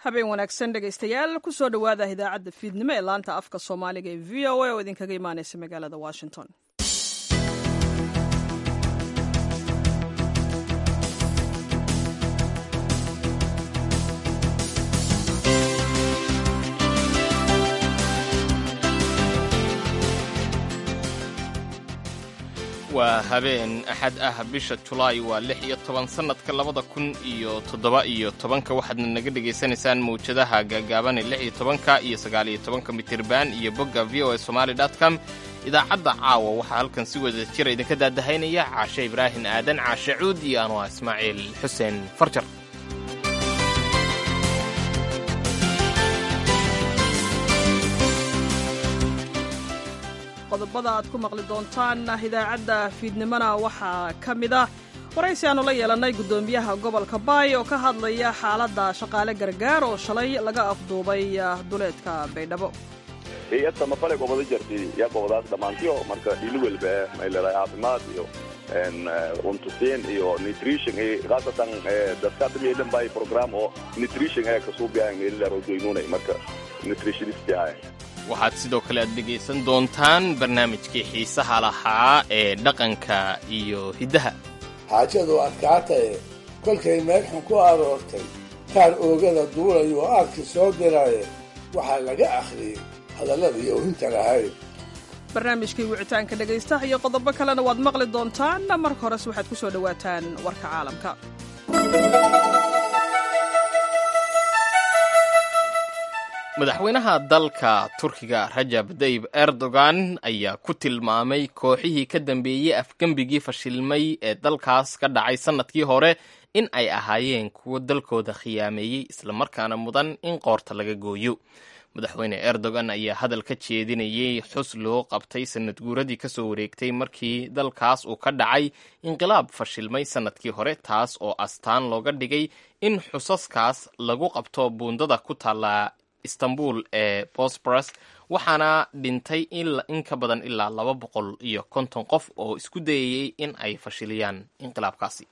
habeen wanaagsan dhegaystayaal kusoo dhowaada idaacadda fiidnimo ee laanta afka soomaaliga ee v o a oo idinkaga imaaneysa magaalada washington waa habeen axad ah bisha julaay waa lix iyo toban sannadka labada kun iyo toddoba iyo tobanka waxaadna naga dhegaysanaysaan mawjadaha gaagaabane lix iyo tobanka iyo sagaal iyo tobanka mitirban iyo bogga v o a somaali dot com idaacadda caawa waxaa halkan si wada jira idinka daadahaynaya caashe ibraahim aadan caashe cuud iyo anwaa ismaaciil xuseen farjar qodobada aad ku maqli doontaan idaacadda fiidnimona waxaa ka mid ah waraysi aanu la yeelannay guddoomiyaha gobolka baay oo ka hadlaya xaaladda shaqaale gargaar oo shalay laga afduubay duleedka baydhabo hay-adda mafale gobada jartay yaa gobadaas dhammaantiyo marka dhili welba may leedahay caafimaad iyo cuntusiin iyo nutrition khaasatan dadka hadda meelan bay program oo nutrition ee kasuubiyan ilarodoynunay marka nutritionist ahay waxaad sidoo kale aad dhegaysan doontaan barnaamijkii xiisaha lahaa ee dhaqanka iyo hiddaha xaajadu adkaatae kolkay meelxun ku aroortay kaar oogada duulayo oo aadki soo diraaye waxaa laga akhriyey hadalladii oohinta lahayd barnaamijkii wicitaanka dhegaystaha iyo qodobo kalena waad maqli doontaan marka horese waxaad ku soo dhowaataan warka caalamka madaxweynaha dalka turkiga rajab dayib erdogan ayaa ku tilmaamay kooxihii ka dambeeyey afgembigii fashilmay ee dalkaas ka dhacay sannadkii hore in ay ahaayeen kuwo dalkooda khiyaameeyey islamarkaana mudan in qoorta laga gooyo madaxweyne erdogan ayaa hadal ka jeedinayay xus loo qabtay sanad guuradii kasoo wareegtay markii dalkaas uu ka dhacay inqilaab fashilmay sannadkii hore taas oo astaan looga dhigay in xusaskaas lagu qabto buundada ku taalla istanbul ee bosboros waxaana dhintay in ka badan ilaa laba boqol iyo konton qof oo isku dayayey in ay fashiliyaan inqilaabkaasi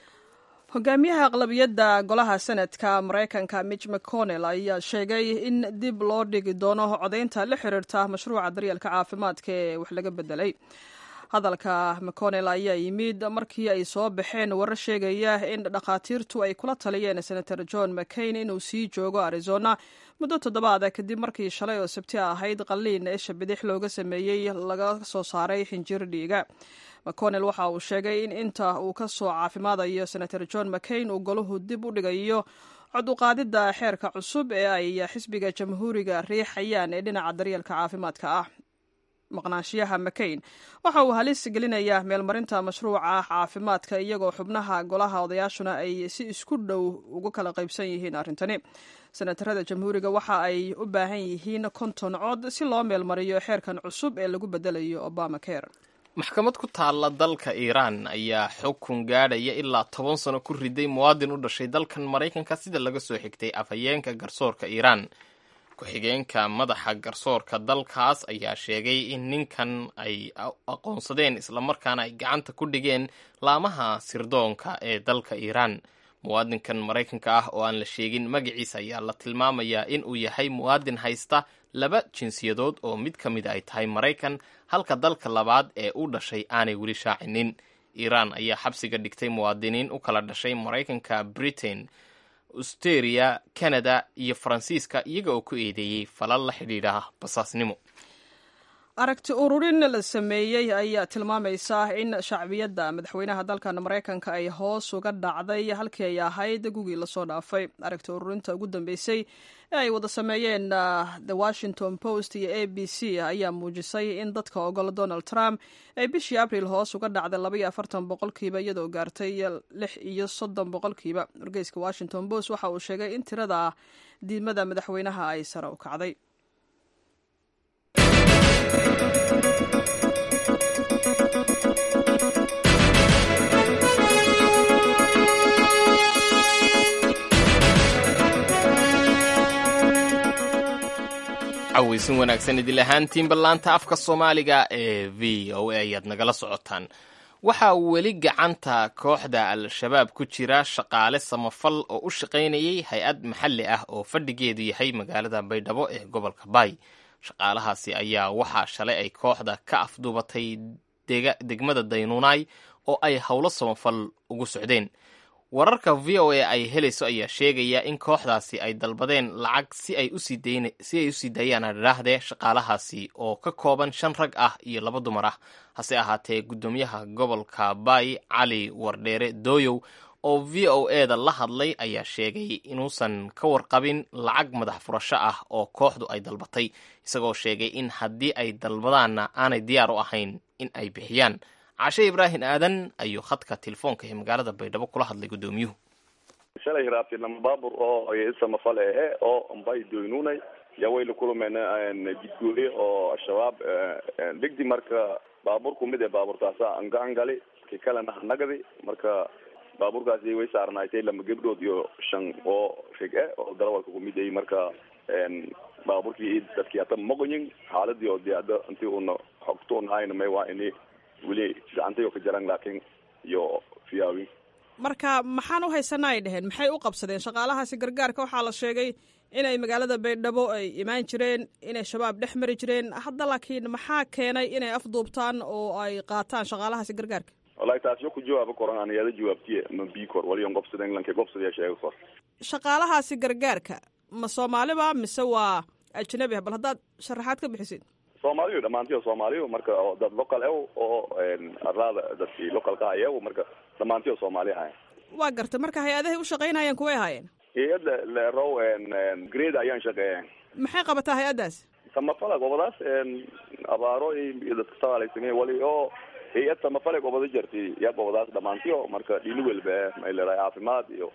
hogaamiyaha aqlabiyadda golaha senadka maraykanka mitch mcconnell ayaa sheegay in dib loo dhigi doono codaynta la xiriirta mashruuca daryeelka caafimaadka ee wax laga bedelay hadalka mcconnell ayaa yimid markii ay soo baxeen warar sheegaya in dhakhaatiirtu ay kula taliyeen senator john mccain inuu sii joogo arizona muddo toddobaada kadib markii shalay oo sabti ahayd qalliin isha bidix looga sameeyey laga soo saaray xinjir dhiiga mcconnell waxa uu sheegay in inta uu ka soo caafimaadayo senator john mccain uu golahu dib u dhigayo cod uqaadidda xeerka cusub ee ay xisbiga jamhuuriga riixayaan ee dhinaca daryeelka caafimaadka ah maqnaanshiyaha mccain waxa uu halis gelinayaa meelmarinta mashruuca caafimaadka iyagoo xubnaha golaha odayaashuna ay si isku dhow ugu kala qaybsan yihiin arrintani senatarada jamhuuriga waxa ay u baahan yihiin konton cod si loo meelmariyo xeerkan cusub ee lagu bedelayo obama care maxkamad ku taalla dalka iiraan ayaa xukun gaadhaya ilaa toban sano ku riday muwaadin u dhashay dalkan maraykanka sida laga soo xigtay afhayeenka garsoorka iiraan ku-xigeenka madaxa garsoorka dalkaas ayaa sheegay in ninkan ay aqoonsadeen islamarkaana ay gacanta ku dhigeen laamaha sirdoonka ee dalka iiraan muwaadinkan maraykanka ah oo aan la sheegin magaciisa ayaa la tilmaamayaa in uu yahay muwaadin haysta laba jinsiyadood oo mid ka mid ay tahay maraykan halka dalka labaad ee u dhashay aanay weli shaacinin iiraan ayaa xabsiga dhigtay muwaadiniin u kala dhashay maraykanka britain austeria canada iyo faransiiska iyaga oo ku eedeeyey falal la xidhiidha basaasnimo aragti ururin la sameeyey ayaa tilmaamaysa in shacbiyadda madaxweynaha dalkan maraykanka ay hoos uga dhacday halkii ay ahayd gugii lasoo dhaafay aragti ururinta ugu dambeysay ee ay wada sameeyeen the washington post iyo a b c ayaa muujisay in dadka ogol donald trump ay bishii abril hoos uga dhacday labaiyo afartan boqolkiiba iyadoo gaartay lix iyo soddon boqolkiiba wargeyska washington post waxa uu sheegay in tirada diidmada madaxweynaha ay sare u kacday cawaysin wanaagsan idil ahaantiin ballaanta afka soomaaliga ee v o a ayaad nagala socotaan waxaa weli gacanta kooxda al-shabaab ku jira shaqaale samafal oo u shaqaynayay hay-ad maxalli ah oo fadhigeedu yahay magaalada baydhabo ee gobolka baay shaqaalahaasi ayaa waxaa shalay ay kooxda ka afduubatay degmada daynuunaay oo ay howlo samafal ugu socdeen wararka v o a ay helayso ayaa sheegaya in kooxdaasi ay dalbadeen lacag si ay usii daayaan adhaahdee shaqaalahaasi oo ka kooban shan rag ah iyo laba dumar ah hase ahaatee guddoomiyaha gobolka baay cali wardheere dooyow oo v o e da la hadlay ayaa sheegay inuusan ka warqabin lacag madax furasho ah oo kooxdu ay dalbatay isagoo sheegay in haddii ay dalbadaanna aanay diyaar u ahayn in ay bixiyaan cashe ibraahim aadan ayuu khadka telefoonka ee magaalada baydhabo kula hadlay guddoomiyuhu shalay hiraabti lama baabur oo samafal ehe oo ambay doynunay yaa way la kulmeen jidgooye oo al-shabaab dhigdi marka baaburku mid ee baaburtaasa angacan gali ki kalena hanagadi marka baaburkaasi way saarnaaytay lama gebdhood iyo shan oo rig e oo darawalka kumid ay marka baaburkii dadkii hata maqoyin xaaladii oo de ada intii una xogto unahayna may waa ini weli gacantay oo ka jaran laakin iyo fiyaawin marka maxaan u haysanaa ay dheheen maxay u qabsadeen shaqaalahaasi gargaarka waxaa la sheegay inay magaalada baydhabo ay imaan jireen inay shabaab dhex mari jireen hadda laakiin maxaa keenay inay afduubtaan oo ay qaataan shaqaalahaasi gargaarka wallahi taas yo ku jawaabo koran aan iyada jawaabtiye ma bii kor waliyon gobsadeen lanke gobsadaya sheega kor shaqaalahaasi gargaarka ma soomaaliba mise waa ajnabi ah bal haddaad sharaxaad ka bixisid soomaaliyo dhamaantiyo soomaaliyo marka oo dad local ew oo arlaada dadkii localka ayaw marka dhamaantiyo soomaali ahayn waa gartay marka hay-adahay u shaqaynayeen kuway ahaayeen hay-ad lerow grade ayaan shaqeeya maxay qabataa hay-addaas samafala gobadaas abaaro iyo dadka sagaalaysan wali oo hay-ad samafale gobada jarti yaa gobadaas dhamaantiyo marka dhini welba may leedahay caafimaad iyo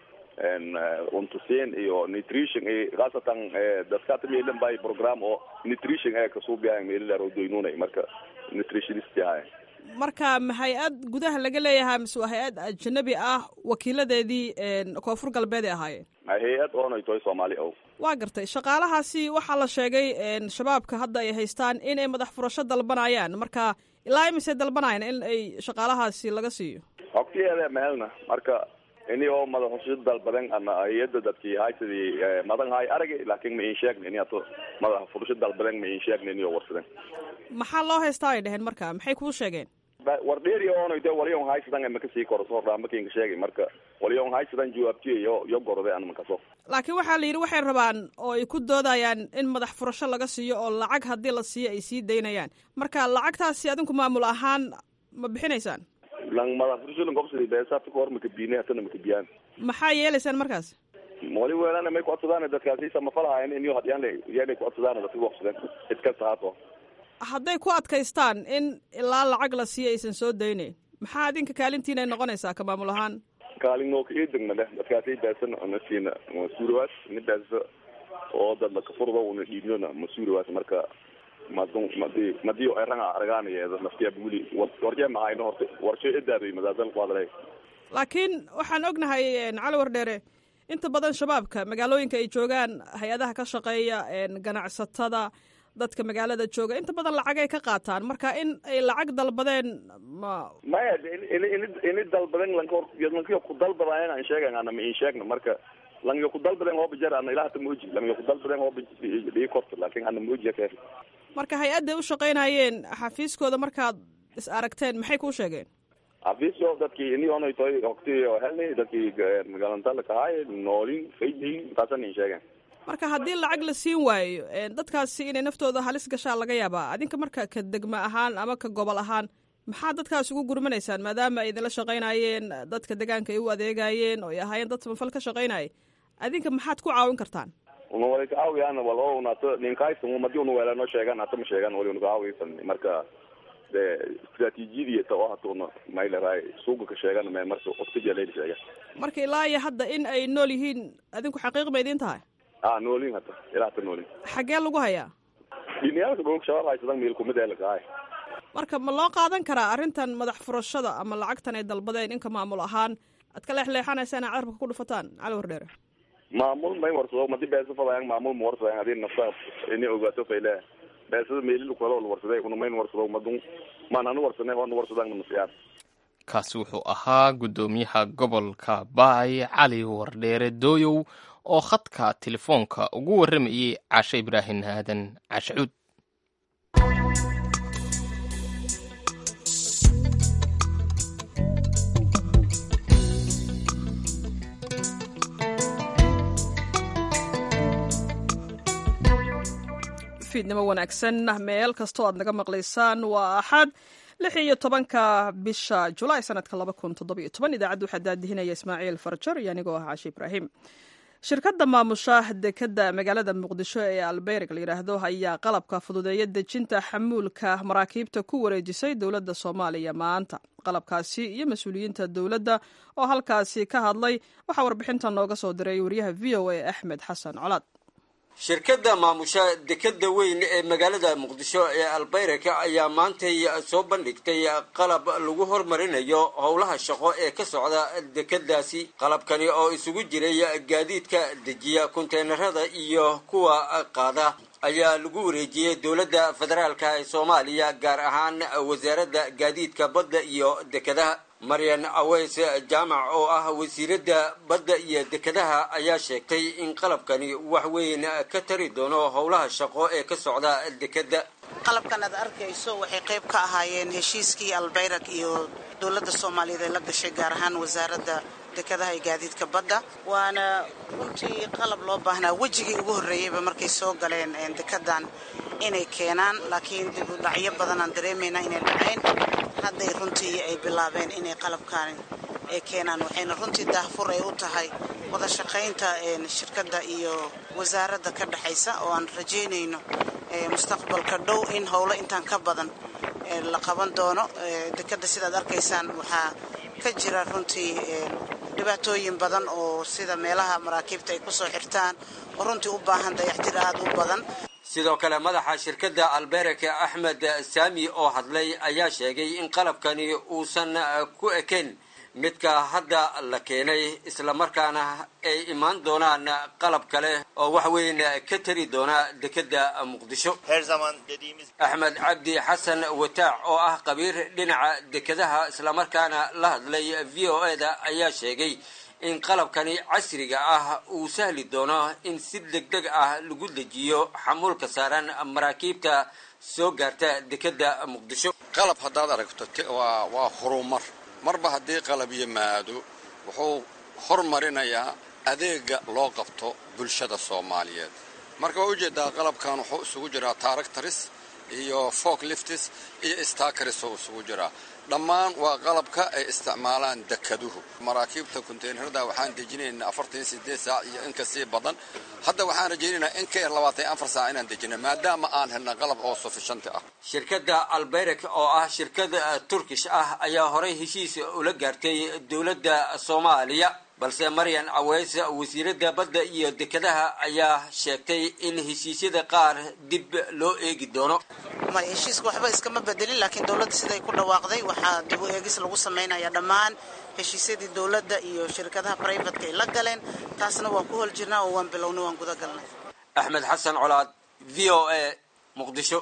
untuseen iyo nutrition iyo khaasatan dadka tamilan bay program oo nutrition ee kasuubiyahan meelilaro doynunay marka nutritionist yahay marka ma hay-ad gudaha laga leeyahay mise waa hay-ad ajnabi ah wakiiladeedii koonfur galbeed ay ahaayeen hay-ad oonay tahay soomaali ow waa gartay shaqaalahaasi waxaa la sheegay shabaabka hadda ay haystaan inay madax furasho dalbanayaan marka ilaa imise dalbanayaan in ay shaqaalahaasi laga siiyo hogtiyeeda meelna marka ini oo madaxusho dalbadan ana hay-ada dadkii haysadii madan hay aragi laakin ma in sheegna ini ato madax furasho dalbadan ma in sheegna ini oo warsadan maxaa loo haystaa ay dheheen marka maxay kuu sheegeen war dheeri oonay de waliyon haysadan ma kasii koro soo dhaa makinka sheegay marka waliyon haysadan jawaabtiye yo yo gorode an makaso laakiin waxaa la yidhi waxay rabaan oo ay ku doodayaan in madax furasho laga siiyo oo lacag haddii la siiyo ay sii daynayaan marka lacagtaasi adinku maamul ahaan ma bixinaysaan lang madax furasho lang gobsadi beesata kahor makabiine hatana makabiyaan maxaa yeelaysaan markaas wali weelana may kucodsadaan dadkaasi samafalahayn in yo hadyaan yaanay kucodsadaan dadka gobsadeen cid kasta haato hadday ku adkaystaan in ilaa lacag la siiyo aysan soo daynayn maxaa adinka kaalintiina ay noqonaysaa ka maamul ahaan kaalin noo ka eedegna leh dadkaasi beesan nasiina masuurawaas ni beesa oo dad lakafurdo una dhiibnona masuurawaas marka madun madi madiyo eranga aragaanayeeda naftiya buli warjee mahayno horta warshe edaabay madaadan ku hadlay laakiin waxaan ognahay cali wardheere inta badan shabaabka magaalooyinka ay joogaan hay-adaha ka shaqeeya ganacsatada dadka magaalada jooga inta badan lacagay ka qaataan marka in ay lacag dalbadeen ma maya ini ini dalbaden lanka lanka ku dalbadayen aan sheegan ana ma in sheegna marka lanka ku dalbaden hooba jar ana ilaah ta mooji lanka ku dalbaden hooba dhii korto laakin ana mooji kee marka hay-adday u shaqaynayeen xafiiskooda markaad is aragteen maxay kuu sheegeen xafiisko dadkii ini onay tahay hogti helnay dadkii magaalantala kahaay noolin faydiin taasan in sheegen marka haddii lacag la siin waayo dadkaasi inay naftooda halis gashaa laga yaabaa adinka marka ka degma ahaan ama ka gobol ahaan maxaa dadkaas ugu gurmanaysaan maadaama ay idinla shaqaynayeen dadka deegaanka ay u adeegayeen oo ay ahaayeen dad samafal ka shaqaynaya adinka maxaad ku caawin kartaan una wali kacaawiyaan wal o unato ninkaysan madi una weelano sheegan hata ma sheegan wali una kacaawisan marka de istraatiijiyadii ta oo hata una maylaraay suuga ka sheegan me marka oksijaleyl sheegan marka ilaa iyo hadda in ay nool yihiin adinku xaqiiq ma idin tahay a noolin hata ilaa hata noolin xaggee lagu hayaa dhiniyaalka dhulka shabaab haysadan meel kumid ee lakahay marka ma loo qaadan karaa arrintan madax furashada ama lacagtan ay dalbadeen inka maamul ahaan aad ka leexleexanaysaan aa carabka ku dhufataan cali wardheere maamul may warsado madi beesa fadayan maamul ma warsadan hadii nafta ini ogaato fayle beesada meelil kalo warsaday una mayn warsado madun maan hanu warsanay hoona warsadan masiyaan kaasi wuxuu ahaa guddoomiyaha gobolka baay cali wardheere dooyow oo khadka telefoonka ugu warramayay cashe ibraahim aadan cashacuud fiidnimo wanaagsan meel kastoo aad naga maqlaysaan waa axad lix iyo tobanka bisha julaay sanadka laba kun toddobiyo toban idaacadda waxaa daadihinaya ismaaciil farjar iyo anigoo ah cashe ibraahim shirkadda maamusha dekadda magaalada muqdisho ee alberig la yidhaahdo ayaa qalabka fududeeya dejinta xamuulka maraakiibta ku wareejisay dowladda soomaaliya maanta qalabkaasi iyo mas-uuliyiinta dowladda oo halkaasi ka hadlay waxaa warbixintan nooga soo diray wariyaha v o a axmed xasan colaad shirkadda maamusha dekadda weyn ee magaalada muqdisho ee albayraka ayaa maantay soo bandhigtay qalab lagu hormarinayo howlaha shaqo ee ka socda dekadaasi qalabkani oo isugu jiray gaadiidka dejiya konteynerada iyo kuwa qaada ayaa lagu wareejiyey dowladda federaalka ee soomaaliya gaar ahaan wasaaradda gaadiidka badda iyo dekadaha maryan aweys jaamac oo ah wasiiradda badda iyo dekadaha ayaa sheegtay in qalabkani wax weyn ka tari doono howlaha shaqo ee ka socda dekadda qalabkan aad arkayso waxay qayb ka ahaayeen heshiiskii albayrak iyo dowladda soomaaliyeed ee la gashay gaar ahaan wasaaradda dekadaha iyo gaadiidka badda waana runtii qalab loo baahnaa wejigii ugu horreeyeyba markay soo galeen dekadan inay keenaan laakiin dib u dhacyo badanaan dareemaynaa inay dhacayn hadday runtii ay bilaabeen inay qalabkaani ay keenaan waxayna runtii daahfur ay u tahay wada shaqaynta shirkadda iyo wasaaradda ka dhexaysa oo aan rajaynayno mustaqbalka dhow in howlo intaan ka badan la qaban doono dekadda sidaad arkaysaan waxaa ka jira runtii dhibaatooyin badan oo sida meelaha maraakiibta ay kusoo xirtaan oo runtii u baahan dayactir aada u badan sidoo kale madaxa shirkadda albereke axmed saami oo hadlay ayaa sheegay in qalabkani uusan ku ekayn midka hadda la keenay islamarkaana ay imaan doonaan qalab kale oo wax weyn ka tari doona dekadda muqdisho axmed cabdi xasan wataac oo ah qabiir dhinaca dekadaha islamarkaana la hadlay v o eda ayaa sheegay in qalabkani casriga ah uu sahli doono in si deg deg ah lagu dejiyo xamuulka saaran maraakiibta soo gaarta dekadda muqdisho qalab haddaad aragto waa horumar marba haddii qalab yimaado wuxuu hormarinayaa adeega loo qabto bulshada soomaaliyeed marka waa ujeedaa qalabkan wuxuu isugu jiraa taaractaris iyo folk liftis iyo stakaris oo isugu jiraa dhammaan waa qalabka ay isticmaalaan dekaduhu maraakiibta konteynerada waxaan dejinaynaa afartan sideed saac iyo in kasii badan hadda waxaan rajaynaynaa in ka yar labaatan afar saac inaan dejina maadaama aan helna qalab oo sufishanti ah shirkadda alberek oo ah shirkad turkish ah ayaa horey heshiis ula gaartay dowladda soomaaliya balse maryan caweys wasiiradda badda iyo dekadaha ayaa sheegtay in heshiisyada qaar dib loo eegi doono may heshiiska waxba iskama bedelin laakiin dowladda siday ku dhawaaqday waxaa dib u eegis lagu samaynayaa dhammaan heshiisyadii dowladda iyo shirkadaha brivatka ay la galeen taasna waan ku hol jirnaa oo waan bilownay waan guda galnay axmed xasan colaad v o a muqdisho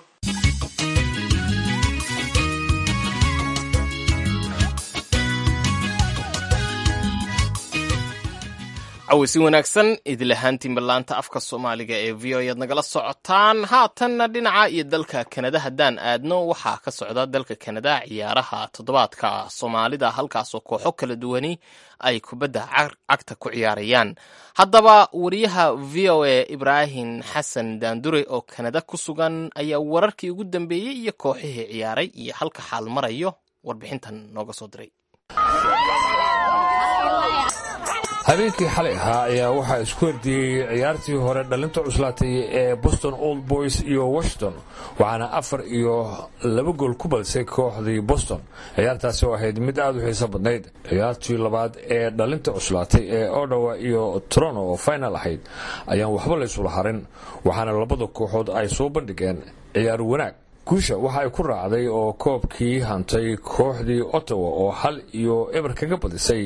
cawisi wanaagsan idilahaantiin ballaanta afka soomaaliga ee v o ead nagala socotaan haatanna dhinaca iyo dalka kanada haddaan aadno waxaa ka socda dalka kanada ciyaaraha toddobaadka soomaalida halkaasoo kooxo kala duwani ay kubadda cagta ku ciyaarayaan haddaba wariyaha v o a ibraahim xasan daandure oo kanada ku sugan ayaa wararkii ugu dambeeyey iyo kooxihii ciyaaray iyo halka xaal marayo warbixintan nooga soo diray habeenkii xalay ahaa ayaa waxaa isku herdiyey ciyaartii hore dhalinta cuslaatay ee boston old boys iyo washington waxaana afar iyo laba gool ku badisay kooxdii boston ciyaartaasi oo ahayd mid aada u xiiso badnayd ciyaartii labaad ee dhalinta cuslaatay ee odawa iyo toronto oo final ahayd ayaan waxba laysula harin waxaana labada kooxood ay soo bandhigeen ciyaar wanaag guusha waxa ay ku raacday oo koobkii hantay kooxdii ottawa oo hal iyo eber kaga badisay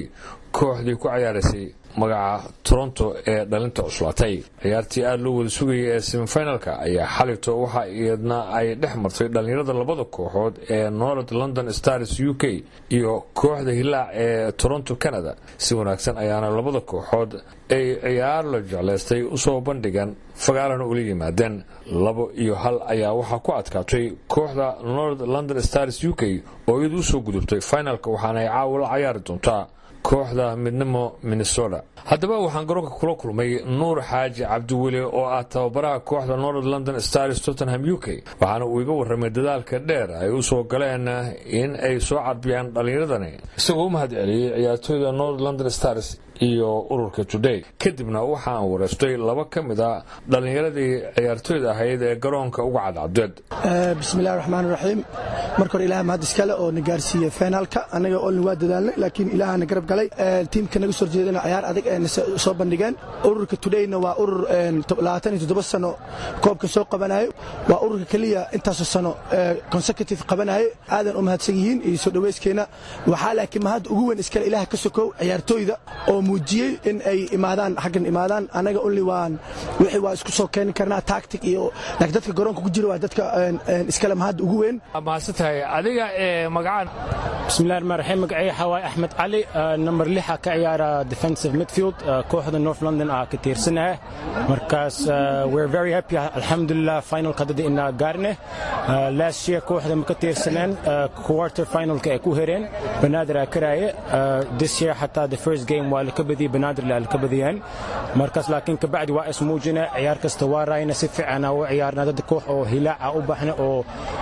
kooxdii ku cayaaraysay magaca toronto ee dhalinta cuslaatay ciyaartii aada loo wada sugayay ee semifinalka ayaa xalito waxa iyadna ay dhex martay dhallinyarada labada kooxood ee north london stars u k iyo kooxda hilaac ee toronto canada si wanaagsan ayaana labada kooxood ay ciyaar la jeclaystay usoo bandhigan fagaalana ula yimaadeen labo iyo hal ayaa waxaa ku adkaatay kooxda north london stars u k oo iyadu usoo gudubtay finalka waxaana ay caawa la cayaari doontaa kooxda midnimo minnesota haddaba waxaan garoonka kula kulmay nuur xaaji cabdiweli oo ah tababaraha kooxda north london stars tottenham u k waxaana uu iga warramay dadaalka dheer ay u soo galeen in ay soo carbiyaan dhallinyaradani isagoo u mahad celiyey ciyaartooyda north london stars iyo ururka today kadibna waxaan wareystay laba ka mid a dhallinyaradii ciyaartooyda ahayd ee garoonka uga cadcadeed bismillahi raxmaan raxiim marka hore ilaah mahad iskale oo na gaarsiiyey finaalka annaga olin waa dadaalnay laakiin ilaahana garab galay tiimka naga soo jeedana ciyaar adag ee soo bandhigeen ururka todayna waa urur labaatan iyo toddoba sano koobka soo qabanayo waa ururka keliya intaasoo sano consecutive qabanayo aadan u mahadsan yihiin iyo soo dhaweyskeenna waxaa laakiin mahad ugu weyn iskale ilaah ka sokow ciyaartooyda oo muujiyey in ay imaadaan xaggan imaadaan anaga only waan wixii waa isku soo keeni karnaa tactic iyo laakiin dadka garoonka ku jira waa dadka iskale mahad ugu weyn mahadsantahay adiga ee magacaan bismillahi rahmaan raxiim magacay xawaay axmed cali number lixa ka ciyaara defensive midfield kooxda north london ah ka tiirsanaha markaas we're very happy alxamdulilah finalka dada inaa gaarne last year kooxda ma ka tiirsaneen quarter finalka ay ku hereen banaadir aa karaaye this year xataa the first game waa laka badiyey banaadir la laka badiyeen markaas laakiin kabacdi waa ismuujina ciyaar kasta waa raayna si fiican u ciyaarna dad koox oo hilaaca u baxna oo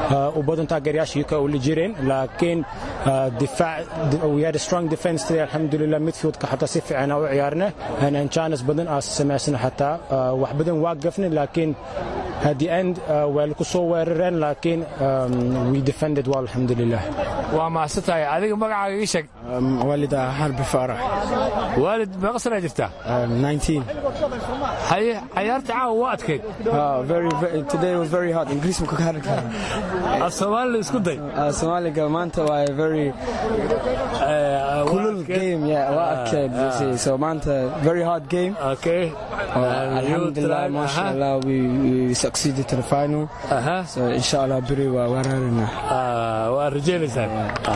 u badan taageerayaasha UK oo la jireen laakiin difaac we had a strong defense today alxamdulilah midfieldka xataa si fiican u ciyaarna and chance badan aa samaysana xataa wax badan waa gafna laakiin at the end waa laku soo weerareen laakiin we defended well alxamdulilah waa mahadsantahay adiga magacaaga ii sheeg waalid xarbi faarax waalid meeqa sanaa jirtaa haye cayaarta caawa waa adkayd today was very hard ingiriis muka kaaran af soomaalila isku day soomaaliga maanta waa very kulul game yeah waa adkayd so maanta very hard game okay alhamdulillah masha allah we, we succeeded to the final uh-huh. so insha allah beri waa weerarina waa rajaynaysaan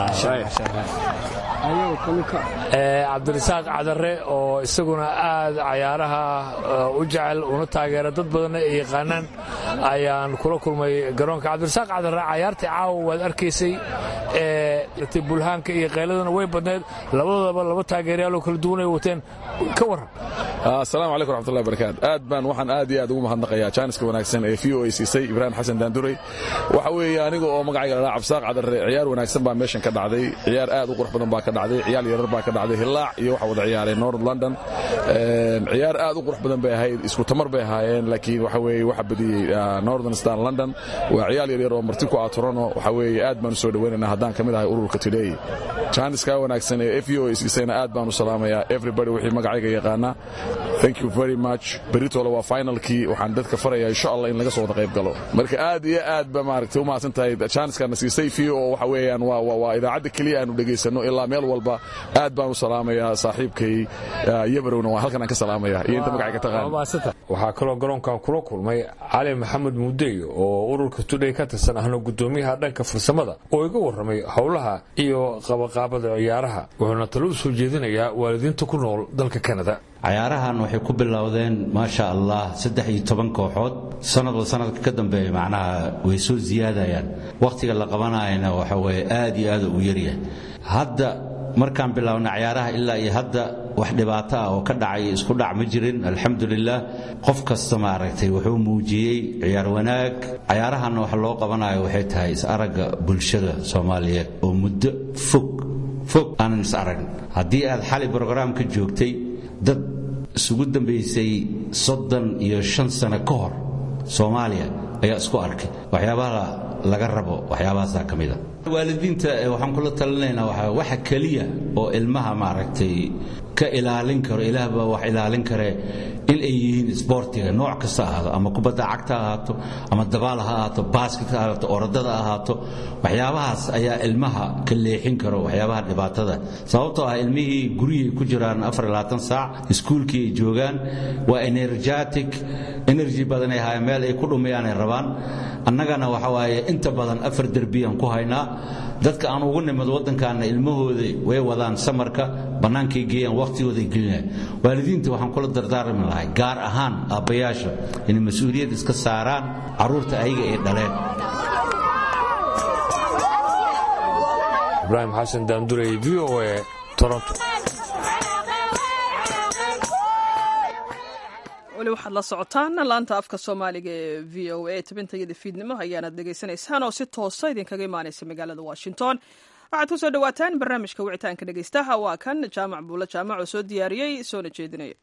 cabdirasaaq cadare oo isaguna aad cayaaraha u jecel una taageera dad badanna ay yaqaanaan ayaan kula kulmay garoonka cabdirasaaq cadare cayaartii caawa waad arkaysay bulhaanka iyo qayladana way badneed labadoodaba laba taageerayaaloo kala duwanay wateen ka waran asalaamu calaykum raxmatullahi barakaatu aad baan waxaan aad iyo aad ugu mahadnaqayaa jaaniska wanaagsan ee v o a siisay ibraahim xasan daanduray waxa weeye aniga oo magacayga ladhaa cabsaaq cadare ciyaar wanaagsan baa meeshan ka dhacday ciyaar aad u qurux badan baa ka dhacday ciyaal yarar baa ka dhacday hilaac iyo waxa wada ciyaareen north london ciyaar aad u qurux badan bay ahayd isku tamar bay ahaayeen laakiin waxa weeye waxa badiyey northern star london waa ciyaal yaryar oo marti ku ah toronto waxa weeye aad baan u soo dhawaynaynaa haddaan ka mid ahay ururka today jaaniska wanaagsan ee f o a siisayna aad baan u salaamayaa everybody wixii magacayga yaqaana thank you very much beritole waa finalkii waxaan dadka farayaa insha allah in laga soo wada qayb galo marka aad iyo aad ba maaragtay u mahadsan tahay jaaniskana siisay v o waxa weeyaan waa waa idaacadda keliya aanu dhegaysano ilaa meel walba aad baan u salaamayaa saaxiibkay yabarowna waa halkan aan ka salaamaya iyo inta magacayga taqaan waxaa kaloo garoonkan kula kulmay cali maxamed muudey oo ururka tudhay ka tirsan ahna gudoomiyaha dhanka farsamada oo iga warramay howlaha iyo qabaqaabada ciyaaraha wuxuuna talo u soo jeedinayaa waalidiinta ku nool dalka kanada cayaarahan waxay ku bilowdeen maasha allah saddex iyo toban kooxood sanadba sanadka ka dambeeya macnaha way soo ziyaadayaan wakhtiga la qabanayana waxa weye aad iyo aad u yaryahay hadda markaan bilownay cayaaraha ilaa iyo hadda wax dhibaato ah oo ka dhacay isku dhac ma jirin alxamdulilah qof kasta maaragtay wuxuu muujiyey ciyaar wanaag cayaarahanna waxa loo qabanayo waxay tahay is-aragga bulshada soomaaliyeed oo muddo fog fog aanan is aragn haddii aad xali brograamka joogtay dad isugu dambaysay soddon iyo shan sano ka hor soomaaliya ayaa isku arkay waxyaabaha laga rabo waxyaabahaasaa ka mida waalidiinta waxaan kula talinaynaa waxa waxa keliya oo ilmaha maaragtay ka ilaalin karo ilaah baa wax ilaalin kare in ay yihiin isboortiga nooc kasta ahaado ama kubadda cagta ahaato ama dabaal ha ahaato baasket ha ahaato orodada ahaato waxyaabahaas ayaa ilmaha ka leexin karo waxyaabaha dhibaatada sababtoo ah ilmihii guryay ku jiraan saac iskuulkii ay joogaan waa energetic energy badan ay haayeen meel ay ku dhumayaanay rabaan annagana waxa waaye inta badan afar derbiyaan ku haynaa dadka aan ugu nimid waddankaana ilmahooda way wadaan samarka bannaankay geeyaan wakhtigooday gelinayaan waalidiinta waxaan kula dardaarmi lahay gaar ahaan aabbayaasha inay mas-uuliyad iska saaraan carruurta ayaga ay dhaleen ibraahim xasan daandurey v o e toronto weli waxaad la socotaan laanta afka soomaaliga ee v o a tabintayada fiidnimo ayaanad dhegaysanaysaan oo si toosa idinkaga imaanaysa magaalada washington waxaad ku soo dhowaataan barnaamijka wicitaanka dhegaystaha waa kan jaamac buulo jaamac oo soo diyaariyey soona jeedinaya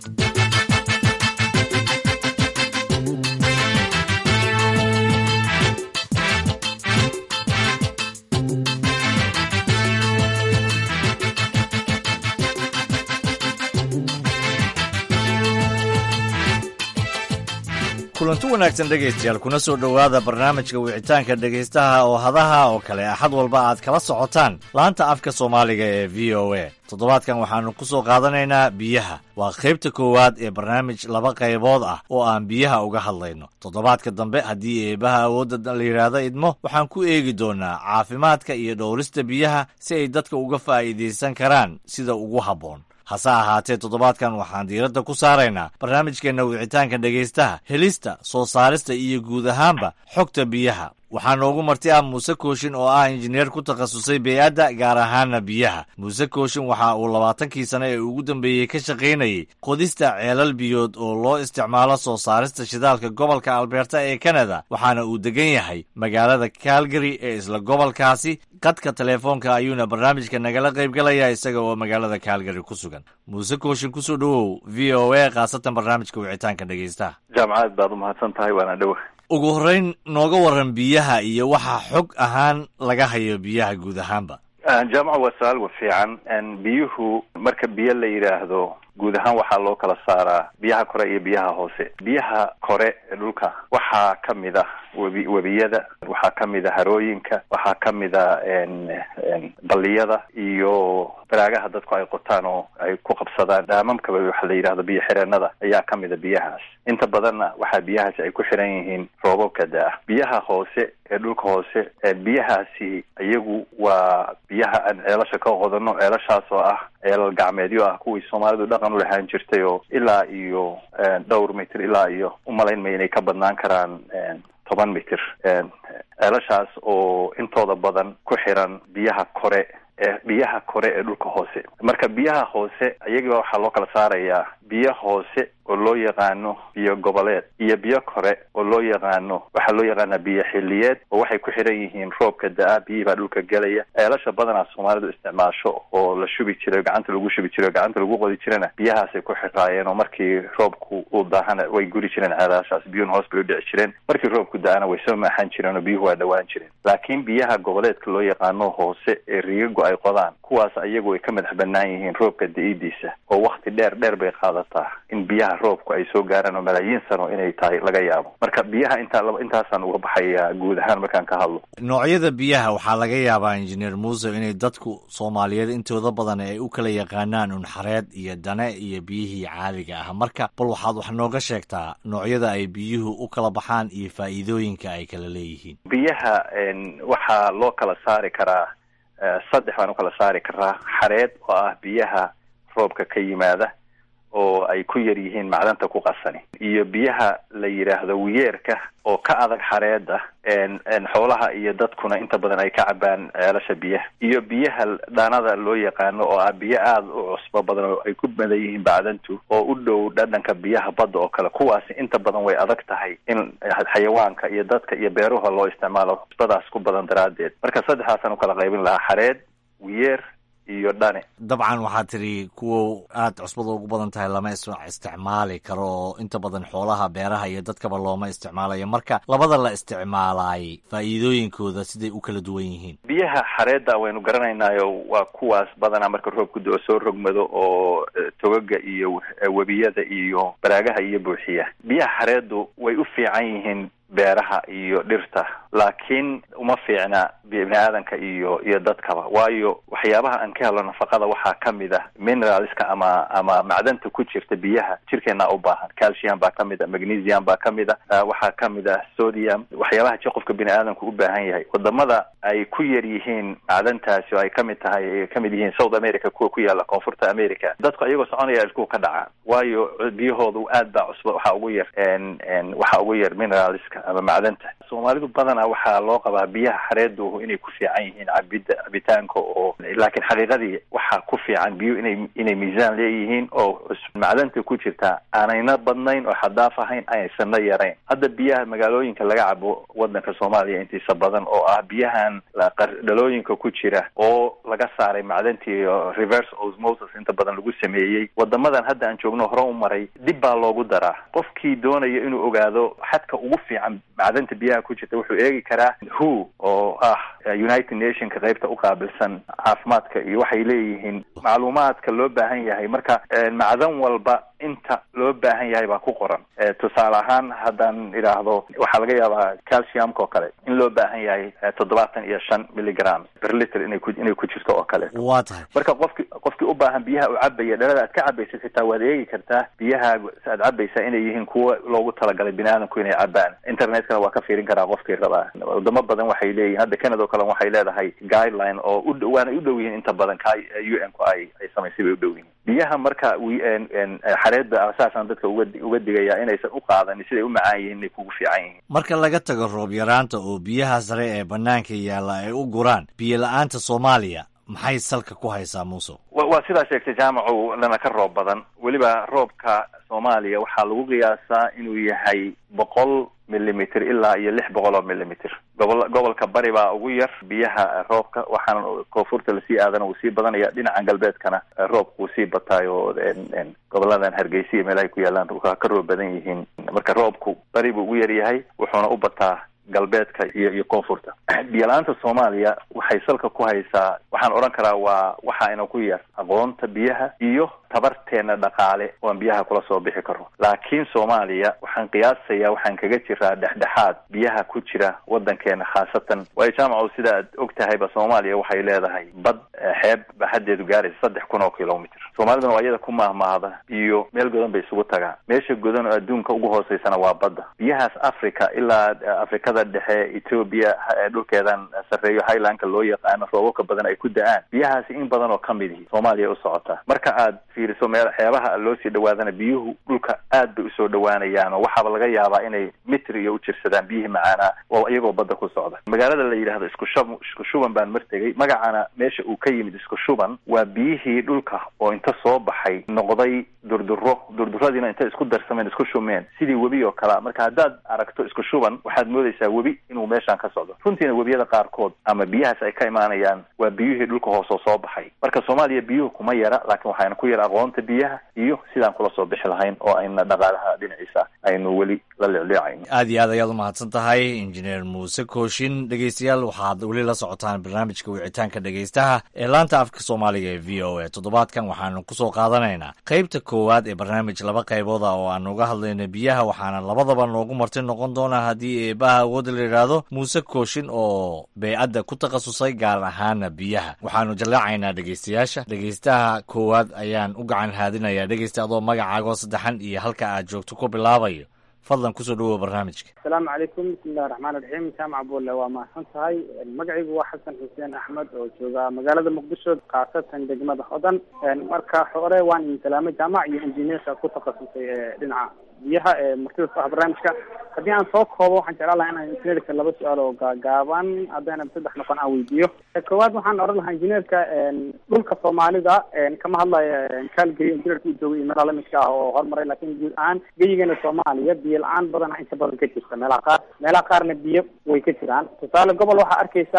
kulanti wanaagsan dhegaystayaal kuna soo dhowaada barnaamijka wicitaanka dhegaystaha oo hadaha oo kale axad walba aad kala socotaan laanta afka soomaaliga ee v o a toddobaadkan waxaannu ku soo qaadanaynaa biyaha waa qaybta koowaad ee barnaamij laba qaybood ah oo aan biyaha uga hadlayno toddobaadka dambe haddii eebaha awoodda la yidhaahdo idmo waxaan ku eegi doonnaa caafimaadka iyo dhowrista biyaha si ay dadka uga faa'iidaysan karaan sida ugu habboon hase ahaatee toddobaadkan waxaan diiradda ku saaraynaa barnaamijkeenna wicitaanka dhegaystaha helista soo saarista iyo guud ahaanba xogta biyaha waxaa noogu marti ah muuse kooshin oo ah injineer ku takhasusay bey-adda gaar ahaana biyaha muuse kooshin waxa uu labaatankii sane ee ugu dambeeyey ka shaqaynayey qodista ceelal biyood oo loo isticmaalo soo saarista shidaalka gobolka albeerta ee kanada waxaana uu degan yahay magaalada calgary ee isla gobolkaasi qadka teleefoonka ayuuna barnaamijka nagala qaybgalaya isaga oo magaalada calgary ku sugan muuse kooshin kusoo dhowow v o a khaasatan barnaamijka wicitaanka dhegaystaha jaamacad baad u mahadsan tahay waana dhowa ugu horrayn nooga waran biyaha iyo waxa xog ahaan laga hayo biyaha guud ahaanba jaamaca waa su-aal wa fiican biyuhu marka biyo la yidhaahdo guud ahaan waxaa loo kala saaraa biyaha kore iyo biyaha hoose biyaha kore ee dhulka waxaa ka mid ah webi webiyada waxaa ka mid a harooyinka waxaa ka mid a balliyada iyo baraagaha dadku ay qotaan oo ay ku qabsadaan dhaamamkaba waxa la yidhahdo biyo xireenada ayaa ka mid a biyahaas inta badanna waxaa biyahaasi ay ku xiran yihiin roobabka da-ah biyaha hoose ee dhulka hoose biyahaasi iyagu waa biyaha aan ceelasha ka qodano ceelashaas oo ah ceelal gacmeedyo ah kuwii soomaalidu dhaqan u lahaan jirtay oo ilaa iyo dhowr mitir ilaa iyo umalayn maya inay ka badnaan karaan toban mitir ceelashaas oo intooda badan ku xiran biyaha kore ee biyaha kore ee dhulka hoose marka biyaha hoose iyaga waxaa loo kala saarayaa biyo hoose oo loo yaqaano biyo goboleed iyo biyo kore oo loo yaqaano waxaa loo yaqaanaa biyo xiliyeed oo waxay ku xiran yihiin roobka da-a biyihii baa dhulka gelaya ceelasha badanaa soomaalidu isticmaasho oo la shubi jiray gacanta lagu shubi jiray gacanta lagu qodi jirana biyahaasay ku xiraayeen oo markii roobku uu daahana way guri jireen ceelashaas biyuhuna hoos bay u dhici jireen markii roobku da-ana way soo maaxan jireen oo biyuhu waa dhawaan jireen laakiin biyaha goboleedka loo yaqaano hoose ee riigagu ay qodaan kuwaas ayagu way ka madax banaan yihiin roobka da-idiisa oo wakti dheer dheer bay qaadataa in biyaha roobku ay soo gaaraan oo malaayiin sano inay tahay laga yaabo marka biyaha intaa intaasaan uga baxaya guud ahaan markaan ka hadlo noocyada biyaha waxaa laga yaabaa injineer muuse inay dadku soomaaliyeed intooda badan ay u kala yaqaanaan unxareed iyo dane iyo biyihii caadiga ah marka bal waxaad wax nooga sheegtaa noocyada ay biyuhu u kala baxaan iyo faa'iidooyinka ay kala leeyihiin biyaha waxaa loo kala saari karaa saddex baan u kala saari karaa xareed oo ah biyaha roobka ka yimaada oo ay ku yar yihiin macdanta ku qasani iyo biyaha la yidhaahdo wiyeerka oo ka adag xareeda xoolaha iyo dadkuna inta badan ay ka cabaan ceelasha biyaha iyo biyaha dhaanada loo yaqaano oo ah biyo aada u cusbo badan oo ay ku badan yihiin bacdantu oo u dhow dhadhanka biyaha badda oo kale kuwaasi inta badan way adag tahay in xayawaanka iyo dadka iyo beeruha loo isticmaalo cusbadaas ku badan daraaddeed marka saddexdaasaan u kala qaybin lahaa xareed wiyeer iyo dhane dabcan waxaa tidhi kuwa aad cusbada ugu badan tahay lama isticmaali karo oo inta badan xoolaha beeraha iyo dadkaba looma isticmaalayo marka labada la isticmaalaay faa'iidooyinkooda siday u kala duwan yihiin biyaha xareedda waynu garanaynaayo waa kuwaas badanaa marka roobku do soo rogmado oo togaga iyo webiyada iyo baraagaha iyo buuxiya biyaha xareeddu way u fiican yihiin beeraha iyo dhirta laakiin uma fiicna bini aadanka iyo iyo dadkaba waayo waxyaabaha aan ka helo nafaqada waxaa kamid ah mineralska ama ama macdanta ku jirta biyaha jirkeena u baahan calcium baa kamid a magnesium baa kamid a waxaa kamid ah sodium waxyaabaha ji qofka bini aadanku u baahan yahay wadamada ay ku yar yihiin macdantaasi oo ay kamid tahay ay kamid yihiin south america kuwa ku yaala koonfurta america dadku iyagoo soconaya isku ka dhacaa waayo biyahoodu aad baa cusba waxaa ugu yar waxaa ugu yar mineralska ama macdanta soomaalidu badanaa waxaa loo qabaa biyaha xareedu inay ku fiican yihiin cabida cabitaanka oo laakiin xaqiiqadii waxaa ku fiican biyo inay inay miisaan leeyihiin oo macdanta ku jirta aanayna badnayn oo xadaaf ahayn aysanna yarayn hadda biyaha magaalooyinka laga cabo wadanka soomaaliya intiisa badan oo ah biyahan dhalooyinka ku jira oo laga saaray macdantii reverse osmosis inta badan lagu sameeyey wadamadan hadda aan joogno hore u maray dib baa loogu daraa qofkii doonaya inuu ogaado xadka ugu fiican macdanta biyaha ku jirta wuxuu eegi karaa who oo ah united nationka qaybta u qaabilsan caafimaadka iyo waxay leeyihiin macluumaadka loo baahan yahay marka macdan walba inta loo baahan yahay baa ku qoran tusaale ahaan haddaan idhaahdo waxaa laga yaabaa calciumka oo kale in loo baahan yahay toddobaatan iyo shan milligram per liter inay ku inay ku jirto oo kale waa tahay marka qofki qofkii u baahan biyaha u cabaya dhalada aad ka cabaysid xitaa waad eegi kartaa biyaha aad cabaysaa inay yihiin kuwa loogu talagalay bini aadamku inay cabaan internetkana waa ka fiirin karaa qofkii rabaa wadamo badan waxay leeyihin hadda canada o kale waxay leedahay guideline oo u waana u dhow yihiin inta badan ka u n ku ay ay samaysay bay u dhow yihiin biyaha marka xareedda saasaan dadka uga uga digaya inaysan u qaadanin siday u macaan yihiin inay kugu fiican yihiin marka laga tago roob yaraanta oo biyaha sare ee banaanka yaalla ay u guraan biyo la-aanta soomaaliya maxay salka ku haysaa muuse waa sidaa sheegtay jaamacu lana ka roob badan weliba roobka soomaaliya waxaa lagu qiyaasaa inuu yahay boqol millimeter ilaa iyo lix boqol oo millimeter gobol gobolka bari baa ugu yar biyaha roobka waxaana koonfurta lasii aadana wuu sii badanaya dhinacan galbeedkana roobka wuu sii bataayo goboladan hargeysa iyo meelahay ku yaalaan waa ka roob badan yihiin marka roobku bari buu ugu yar yahay wuxuuna u bataa galbeedka iyo iyo koonfurta biyo-la-aanta soomaaliya waxay salka ku haysaa waxaan odhan karaa waa waxaayna ku yar aqoonta biyaha iyo tabarteena dhaqaale oan biyaha kula soo bixi karo laakiin soomaaliya waxaan qiyaasayaa waxaan kaga jiraa dhexdhexaad biyaha ku jira wadankeena khaasatan waayo jaamaco sida aad og tahayba soomaaliya waxay leedahay bad xeeb baxadeedu gaaraysa saddex kun oo kilomitr soomaaliduna waa iyada ku mahmaahda iyo meel godan bay isugu tagaan meesha godan oo adduunka ugu hooseysana waa badda biyahaas africa ilaa afrikada dhexe etoobiya dhulkeedan sarreeyo highlandka loo yaqaano roobabka badan ay ku da-aan biyahaasi in badan oo kamid ihi soomaaliya u socotaa marka aad fiiriso meel xeebaha loo sii dhawaadana biyuhu dhulka aad bay usoo dhawaanayaan oo waxaaba laga yaabaa inay mitr iyo u jirsadaan biyihii macaanaa oo iyagoo badda ku socda magaalada la yidhahdo isku shub isku shuban baan martegay magacana meesha uu ka yimid isku shuban waa biyihii dhulka oo inta soo baxay noqday durduro durduradiina intay isku darsameen isku shumeen sidii webi oo kalea marka haddaad aragto isku shuban waxaad moodaysaa webi inuu meeshaan ka socdo runtiina webiyada qaarkood ama biyahaas ay ka imaanayaan waa biyihii dhulka hoosoo soo baxay marka soomaaliya biyuhu kuma yara laakiin waxayna ku yara aqoonta biyaha iyo sidaan kula soo bixi lahayn oo ayna dhaqaalaha dhinaciisa aynu weli la leecleecayno aad iyo aad ayaad u mahadsan tahay injineer muuse kooshin dhegeystayaal waxaad weli la socotaan barnaamijka wicitaanka dhegeystaha ee laanta afka soomaaliga ee v o a toddobaadkan waxaanu kusoo qaadanaynaa qaybta koowaad ee barnaamij laba qaybood ah oo aan uga hadlayno biyaha waxaana labadaba noogu marti noqon doonaa haddii eebaha awoodda la yidhaahdo muuse kooshin oo beycadda ku takhasusay gaar ahaana biyaha waxaanu jallaacaynaa dhegeystayaasha dhegeystaha koowaad ayaan u gacan haadinayaa dhegeysta adoo magacaagoo saddexan iyo halka aad joogto ku bilaabayo fadlan kusoo dhawoa barnaamijka asalaamu calaykum bismillahi raxmaan raxiim jaamac bulle waa mahadsan tahay magacaygu waa xasan xuseen axmed oo jooga magaalada muqdisho khaasatan degmada hodan marka hore waan idin salaamay jaamac iyo injineerka ku takhasusay ee dhinaca biyaha ee martida ku ah barnaamijka haddii aan soo koobo waxaan jeclaan lahaa inaan injineerka laba su-aal oo gaagaaban haddayna saddex noqon aan weydiiyo koowaad waxaan odhan lahaa injineerka dhulka soomaalida kama hadlaya kaalgey injineerka u joogay iyo meelaha lamidka ah oo horumaray laakiin guud ahaan geyigeena soomaaliya biyo la-aan badana inta badan ka jirta meelaha qaar meelaha qaarna biyo way ka jiraan tusaale gobol waxaa arkaysaa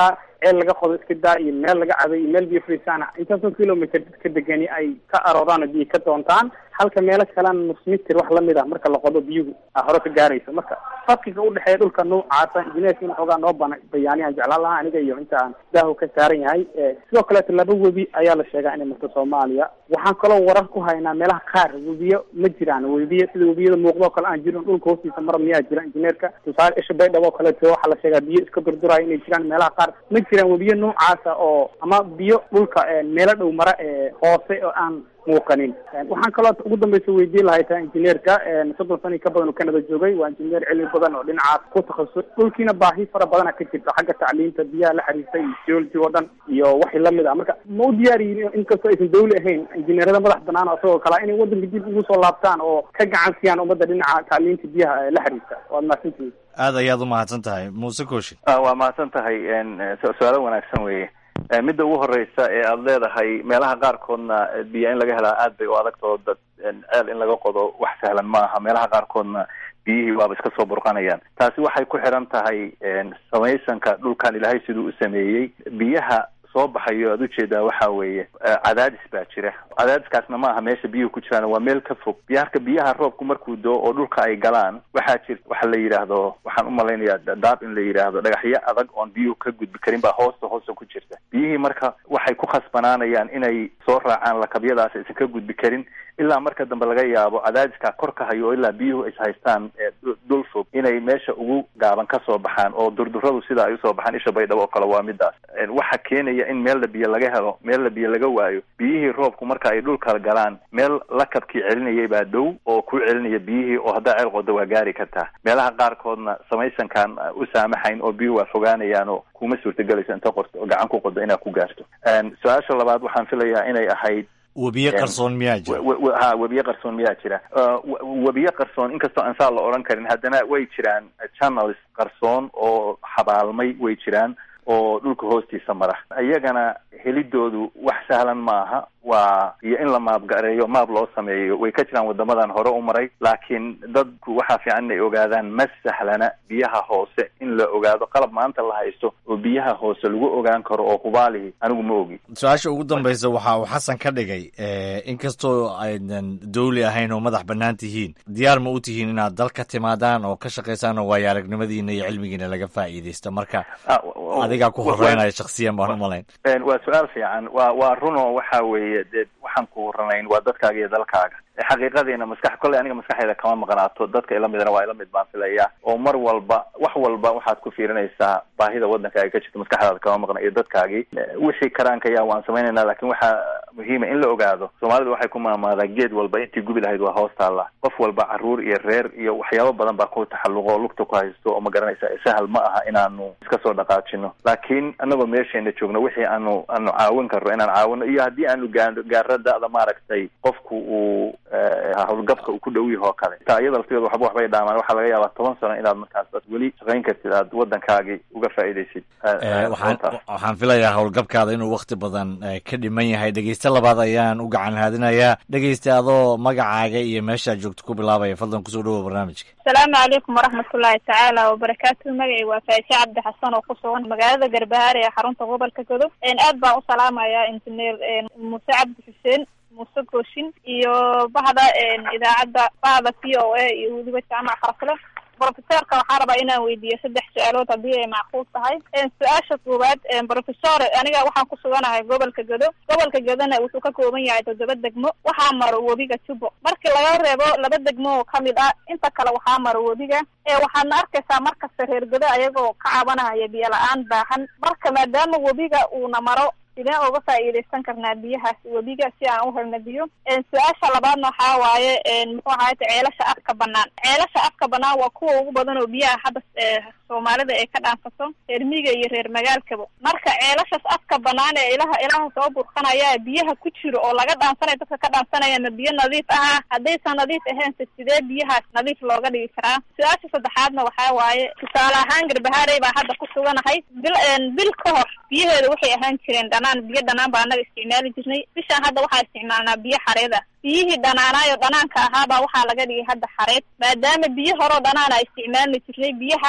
ceel laga qodo iska daa iyo meel laga cabay iyo meel biyo fariisaana intaasoo kilomitr dadka degani ay ka arooraan oo biyo ka doontaan halka meelo kalena nus mitir wax lamid ah marka la qodo biyuhu a hore ka gaarayso marka farqiga udhexeeya dhulka noocaasa injineerka in xoogaa noo bana bayaaniyaan jeclaan lahaa aniga iyo inta aan daahu ka saaran yahay sidoo kaleeto laba webi ayaa la sheegaa inay marto soomaaliya waxaan kaloo warar ku haynaa meelaha qaar webiyo ma jiraan webiyo sida webiyada muuqdo kale aan jirin dhulka hoostiisa mara miyaa jira injineerka tusaale isha baydhabo oo kaleeto waxaa la sheegaa biyo iska durduraya inay jiraan meelaha qaar ma jiraan webiyo noocaasa oo ama biyo dhulka meelo dhow mara ee hoose oo aan muuqanin waxaan kaloo ugu dambeysa weydiin lahay taa injineerka soddon sani ka badan oo canada joogay waa injineer cilmi badan oo dhinacaas ku takhasus dhulkiina baahi fara badana ka jirta xagga tacliinta biyaha la xiriirta iyo geology oo dhan iyo wixii lamid ah marka ma u diyaariyin inkastoo aysan dawli ahayn injineerada madax banaan oo isagoo kale inay wadanka dib ugu soo laabtaan oo ka gacan siiyaan ummadda dhinaca tacliinta biyaha la xiriirta waad mahadsantihiin aad ayaad u mahadsan tahay muuse kooshin waa mahadsan tahay su-aalo wanaagsan weeye midda ugu horeysa ee aada leedahay meelaha qaarkoodna biyo in laga helaa aad bay u adagtao dad ceel in laga qodo wax sahlan ma aha meelaha qaarkoodna biyihii waaba iska soo burqanayaan taasi waxay ku xiran tahay samaysanka dhulkan ilaahay siduu u sameeyey biyaha soo baxayo aad ujeedaa waxa weeye cadaadis baa jira cadaadiskaasna ma aha meesha biyuhu ku jiraan waa meel ka fog biyaarka biyaha roobku markuu doo oo dhulka ay galaan waxaa jir waxa la yidhaahdo waxaan umalaynayaa daab in la yidhaahdo dhagaxyo adag oon biyuhu ka gudbi karin baa hoosta hoosta ku jirta biyihii marka waxay ku khasbanaanayaan inay soo raacaan lakabyadaas aysan ka gudbi karin ilaa marka dambe laga yaabo cadaadiskaa kor ka hayo oo ilaa biyuhu is haystaan dhul fog inay meesha ugu gaaban ka soo baxaan oo durduradu sida ay usoo baxaan isha baydhabo oo kale waa midaas waxa keenaya in meella biyo laga helo meella biyo laga waayo biyihii roobku marka ay dhulka galaan meel lakabkii celinayay baa dhow oo ku celinaya biyihii oo haddaa ceel qodo waa gaari kartaa meelaha qaarkoodna samaysankaan u saamaxayn oo biyuhu waa fogaanayaan oo kuma suurtagelayso inta qorto oo gacan ku qodo inaad ku gaarto su-aasha labaad waxaan filayaa inay ahayd webiye qarsoon miyaa jira ha webiye qarsoon miyaa jira webiye qarsoon inkastoo aan saa la odhan karin haddana way jiraan channels qarsoon oo xabaalmay way jiraan oo dhulka hoostiisa mara iyagana helidoodu wax sahlan maaha waa iyo in la maabgareeyo maab loo sameeyo way ka jiraan wadamadan hore u maray laakiin dadku waxaa fiican inay ogaadaan ma sahlana biyaha hoose in la ogaado qalab maanta la haysto oo biyaha hoose lagu ogaan karo oo hubaalihi anigu ma ogi su-aasha ugu dambaysa waxa uu xasan ka dhigay inkastoo aydan dawli ahayn oo madax bannaan tihiin diyaar ma u tihiin inaad dal ka timaadaan oo ka shaqaysaan oo waayo aragnimadiina iyo cilmigiina laga faa'iidaysto marka adigaa ku horeynaya shaksiyan baan umalayn waa su-aal fiican waa waa runo waxa weeye dee waxaan ku horanayn waa dadkaaga iyo dalkaaga xaqiiqadiina maskax kolley aniga maskaxeeda kama maqnaato dadka ila midna waa ila mid baan filaya oo mar walba wax walba waxaad ku fiirinaysaa baahida waddankaaga ka jirta maskaxdaada kama maqna iyo dadkaagii wixii karaankaya waan samaynaynaa lakin waxaa muhiima in la ogaado soomaalidu waxay ku maamaadaa geed walba intii gubi lahayd waa hoos taalla qof walba caruur iyo reer iyo waxyaabo badan baa ku taxalluqo oo lugta ku haysto oo ma garanaysa sahal ma aha inaanu iska soo dhaqaajino laakiin anagoo meesheena joogno wixii aanu aanu caawin karno inaan caawino iyo haddii aanu gaano gaaro da-da maaragtay qofku uu hawlgabka uu ku dhow yaho kale taa iyada laftigeeda waxba waxbay dhaamaan waxaa laga yaabaa toban sano inaad markaas aad weli shaqayn kartid aad waddankaagii uga faa'iidaysid waxaan waxaan filayaa howlgabkaada inuu wakti badan ka dhiman yahay dhegeyste labaad ayaan u gacan haadinayaa dhegeyste adoo magacaaga iyo meeshaad joogto ku bilaabaya fadlan kusoo dhawoa barnaamijka asalaamu calaykum waraxmatullaahi tacaala wabarakaatu magacay waa faaishe cabdi xasan oo ku sugan magaalada garbahaare ee xarunta gobolka godob aad baan u salaamayaa injineer muuse cabdi xuseen muuse gooshin iyo bahda idaacadda bahda v o a iyo weliba jaamac qarasle brofesorka waxaa rabaa inaan weydiiyo saddex su-aalood haddii ay macquul tahay su-aasha koowaad brofesor aniga waxaan ku suganahay gobolka gedo gobolka gedona wuxuu ka kooban yahay toddoba degmo waxaa maro webiga jubo markii laga reebo laba degmo oo kamid ah inta kale waxaa maro webiga waxaadna arkaysaa markasta reer gedo ayagoo ka cabanahaya biyo la-aan baahan marka maadaama webiga uuna maro sideen uga faa'iidaysan karnaa biyahaas webiga si aan u helna biyo su-aasha labaadna waxaa waaye muxuu ahayta ceelasha afka banaan ceelasha afka banaan waa kuwa ugu badan oo biyaha hadda soomaalida ay ka dhaansato reer miiga iyo reer magaalkaba marka ceelashaas afka banaan ee ilaha ilaha soo burqanaya biyaha ku jiro oo laga dhaansanayo dadka ka dhaansanaya ma biyo nadiif aha haddaysan nadiif ahaynse sidee biyahaas nadiif looga dhigi karaa su-aasha saddexaadna waxaa waaye tusaale ahaan garbahaarey baa hadda ku suganahay bil bil ka hor biyaheeda waxay ahaan jireen dhanaan biyo dhanaan baa anaga isticmaali jirnay bishaan hadda waxaa isticmaalnaa biyo xareed ah biyihii dhanaanaayo dhanaanka ahaabaa waxaa laga dhigay hadda xareed maadaama biyo horeo dhanaana isticmaalna jirnay biyahana hadda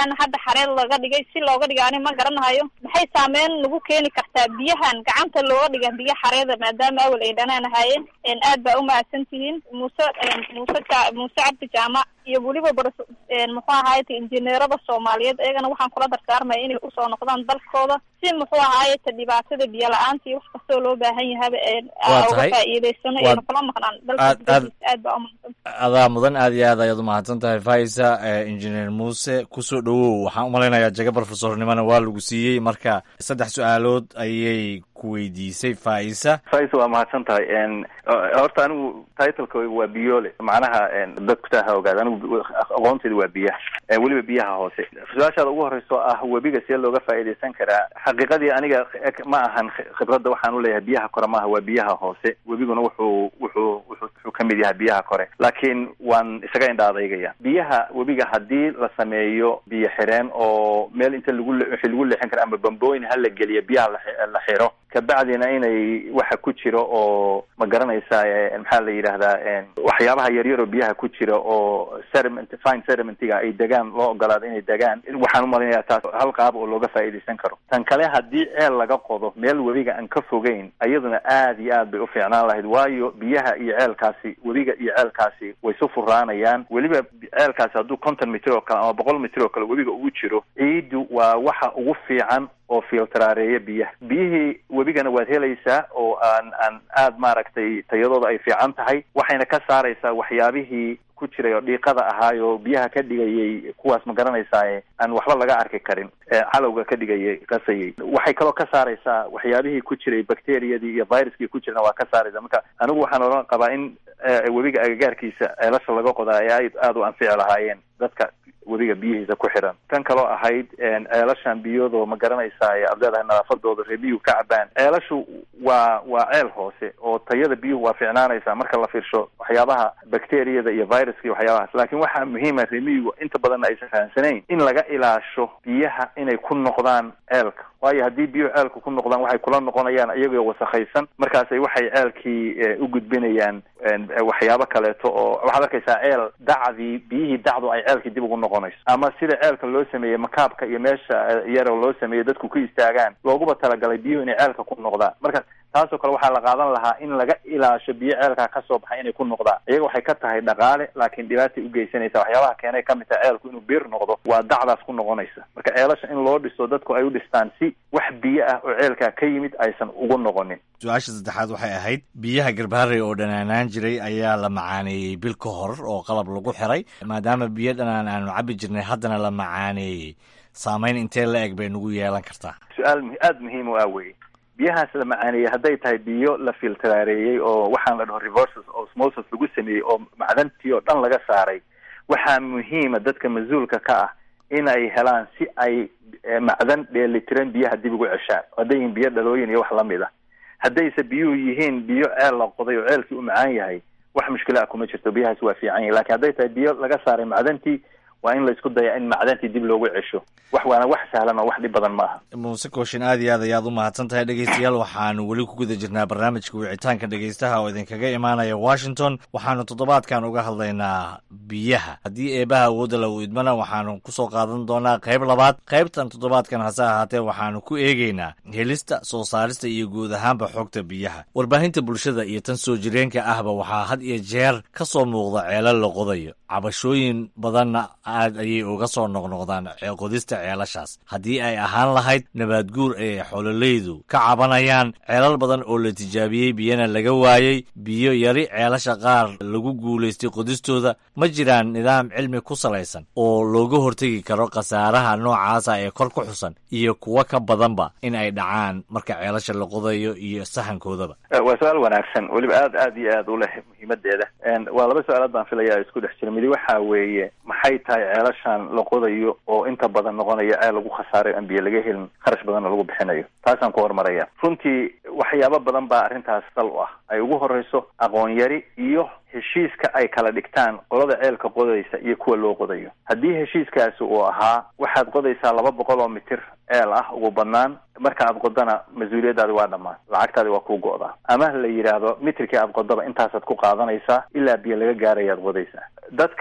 xareed laga dhigay si looga dhigay ani ma garanahayo maxay saameyn lagu keeni kartaa biyahan gacanta looga dhiga biyo xareeda maadaama awal ay dhanaan ahaayeen aad baa umahadsan tihiin muuse muuse ja muuse cabdi jaamac iyo weliba bar muxuu ahaayete injineerada soomaaliyeed iyagana waxaan kula dardaarmaya inay usoo noqdaan dalkooda si muxuu ahaayete dhibaatada biyo la-aanta iyo wax kastoo loo baahan yahaba uga faa'iidaysano ayna kula maqnaan dalka gudahiisa aad baa umahadsan adaa mudan aad iyo aad ayaad umahadsan tahay faisa injineer muuse kusoo dhowow waxaan umalaynayaa jaga brofesornimona waa lagu siiyey marka saddex su-aalood ayay ku weydiisay faisa faisa waa mahadsan tahay horta anigu titleka waa biyole macnaha dadku taa ha ogaada anigu aqoontayda waa biyaha weliba biyaha hoose su-aashaada ugu horeyso ah webiga see looga faa'iidaysan karaa xaqiiqadii aniga ma ahan khibradda waxaan uleeyahay biyaha kore maaha waa biyaha hoose webiguna wuxuu wuxuu wuxuu ka mid yahay biyaha kore laakiin waan isaga indha adaygaya biyaha webiga haddii la sameeyo biyo xireen oo meel inta lagu wixii lagu leexin kara ama bambooyin ha la geliyo biyaha la xiro kabacdina inay waxa ku jiro oo ma garanaysaa maxaa la yidhaahdaa waxyaabaha yaryar oo biyaha ku jira oo sediment fine sedimentiga ay degaan loo ogolaado inay degaan waxaan umalaynayaa taas hal qaab oo looga faa'iidaysan karo tan kale haddii ceel laga qodo meel webiga aan ka fogeyn iyaduna aad iyo aad bay u fiicnaan lahayd waayo biyaha iyo ceelkaasi webiga iyo ceelkaasi way su furaanayaan weliba ceelkaasi hadduu konton mitir oo kale ama boqol mitir oo kale webiga ugu jiro ciiddu waa waxa ugu fiican oo filtraareeya biyaha biyihii webigana waad helaysaa oo aan aan aad maaragtay tayadooda ay fiican tahay waxayna ka saaraysaa waxyaabihii ku jiray oo dhiiqada ahaayo biyaha ka dhigayay kuwaas ma garanaysaa aan waxba laga arki karin calowga ka dhigayay qasayay waxay kaloo ka saaraysaa waxyaabihii ku jiray bacteriyadii iyo viruskii ku jirana waa ka saaraysa marka anigu waxaan odhan qabaa in webiga agagaarkiisa ceelasha laga qodaa ay aad aada u anfici lahaayeen dadka webiga biyihiisa ku xiran tan kaloo ahayd ceelashan biyoodo ma garanaysaa aad leedahay nadaafadooda ree biyuhu ka cabaan ceelashu waa waa ceel hoose oo tayada biyuhu waa fiicnaanaysaa marka la fiirsho waxyaabaha bacteriyada iyo viruska iyo waxyaabahaas laakiin waxaa muhiima remiyigu inta badanna aysan fahamsanayn in laga ilaasho biyaha inay ku noqdaan ceelka waayo haddii biyuhu ceelka ku noqdaan waxay kula noqonayaan iyagoo wasakhaysan markaasay waxay ceelkii u gudbinayaan waxyaabo kaleeto oo waxaad arkaysaa ceel dacdii biyihii dacdu ay ceelkii dib ugu noqonayso ama sida ceelka loo sameeyey makaabka iyo meesha yaro loo sameeyey dadku ku istaagaan looguba talagalay biyuhu inay ceelka ku noqdaan marka taasoo kale waxaa la qaadan lahaa in laga ilaasho biyo ceelkaa kasoo baxay inay ku noqdaan iyaga waxay ka tahay dhaqaale laakiin dhibaatay ugeysanaysa waxyaabaha keenay kamid tahay ceelku inuu biir noqdo waa dacdaas ku noqonaysa marka ceelasha in loo dhiso dadku ay u dhistaan si wax biyo ah oo ceelkaa ka yimid aysan ugu noqonin su-aasha saddexaad waxay ahayd biyaha garbaharey oo dhanaanaan jiray ayaa la macaaneeyey bil ka hor oo qalab lagu xiray maadaama biyo dhanaan aanu cabi jirnay haddana la macaaneeyey saameyn intee la eg bay nagu yeelan kartaa su-aal aada muhiim u ah weye biyahaas la macaaneeyey hadday tahay biyo la filtraareeyey oo waxaan la dhaho reverses osmosis lagu sameeyey oo macdantii oo dhan laga saaray waxaa muhiima dadka mas-uulka ka ah in ay helaan si ay macdan dheelitiran biyaha dib ugu ceshaan hadday yihiin biyo dhalooyin iyo wax lamid ah haddayse biyuhu yihiin biyo ceel la qoday oo ceelkii u macaan yahay wax mushkila ah kuma jirto biyahaas waa fiican yahay lakin hadday tahay biyo laga saaray macdantii waa in la isku daya in macdantii dib loogu cesho wax waana wax sahlan oo wax dhib badan ma aha muuse kooshin aad iyo aad ayaad u mahadsan tahay dhegeystayaal waxaanu weli ku guda jirnaa barnaamijka wicitaanka dhegeystaha oo idinkaga imaanaya washington waxaanu toddobaadkan uga hadlaynaa biyaha haddii eebaha awoodda la u idmana waxaanu kusoo qaadan doonaa qayb labaad qaybtan toddobaadkan hase ahaatee waxaanu ku eegeynaa helista soo saarista iyo guud ahaanba xogta biyaha warbaahinta bulshada iyo tan soo jireenka ahba waxaa had iyo jeer ka soo muuqda ceelal la qodayo cabashooyin badanna aad ayay uga soo noqnoqdaan qodista ceelashaas haddii ay ahaan lahayd nabaad guur ee xololaydu ka cabanayaan ceelal badan oo la tijaabiyey biyana laga waayey biyo yari ceelasha qaar lagu guulaystay qodistooda ma jiraan nidaam cilmi ku salaysan oo looga hortegi karo khasaaraha noocaasa ee kor ku xusan iyo kuwo ka badanba in ay dhacaan marka ceelasha la qodayo iyo sahankoodaba waa su-aal wanaagsan weliba aad aad iyo aad u leh muhiimadeeda waa laba su-aalood baan filaya isku dhex jira midi waxa weeye maxay tahay ceelashan la qodayo oo inta badan noqonaya ceel lagu khasaarayo aan biyo laga helin kharash badanna lagu bixinayo taasaan ku horumaraya runtii waxyaabo badan baa arrintaas sal u ah ay ugu horeyso aqoon yari iyo heshiiska ay kala dhigtaan qolada ceelka qodaysa iyo kuwa loo qodayo haddii heshiiskaasi uu ahaa waxaad qodaysaa laba boqol oo mitir ceel ah ugu badnaan marka aad qodana mas-uuliyaddaadi waa dhammaan lacagtaadi waa kuu go'daa ama la yidhaahdo mitirkii aad qodaba intaasaad ku qaadanaysaa ilaa biyo laga gaarayaad qodaysaa dadka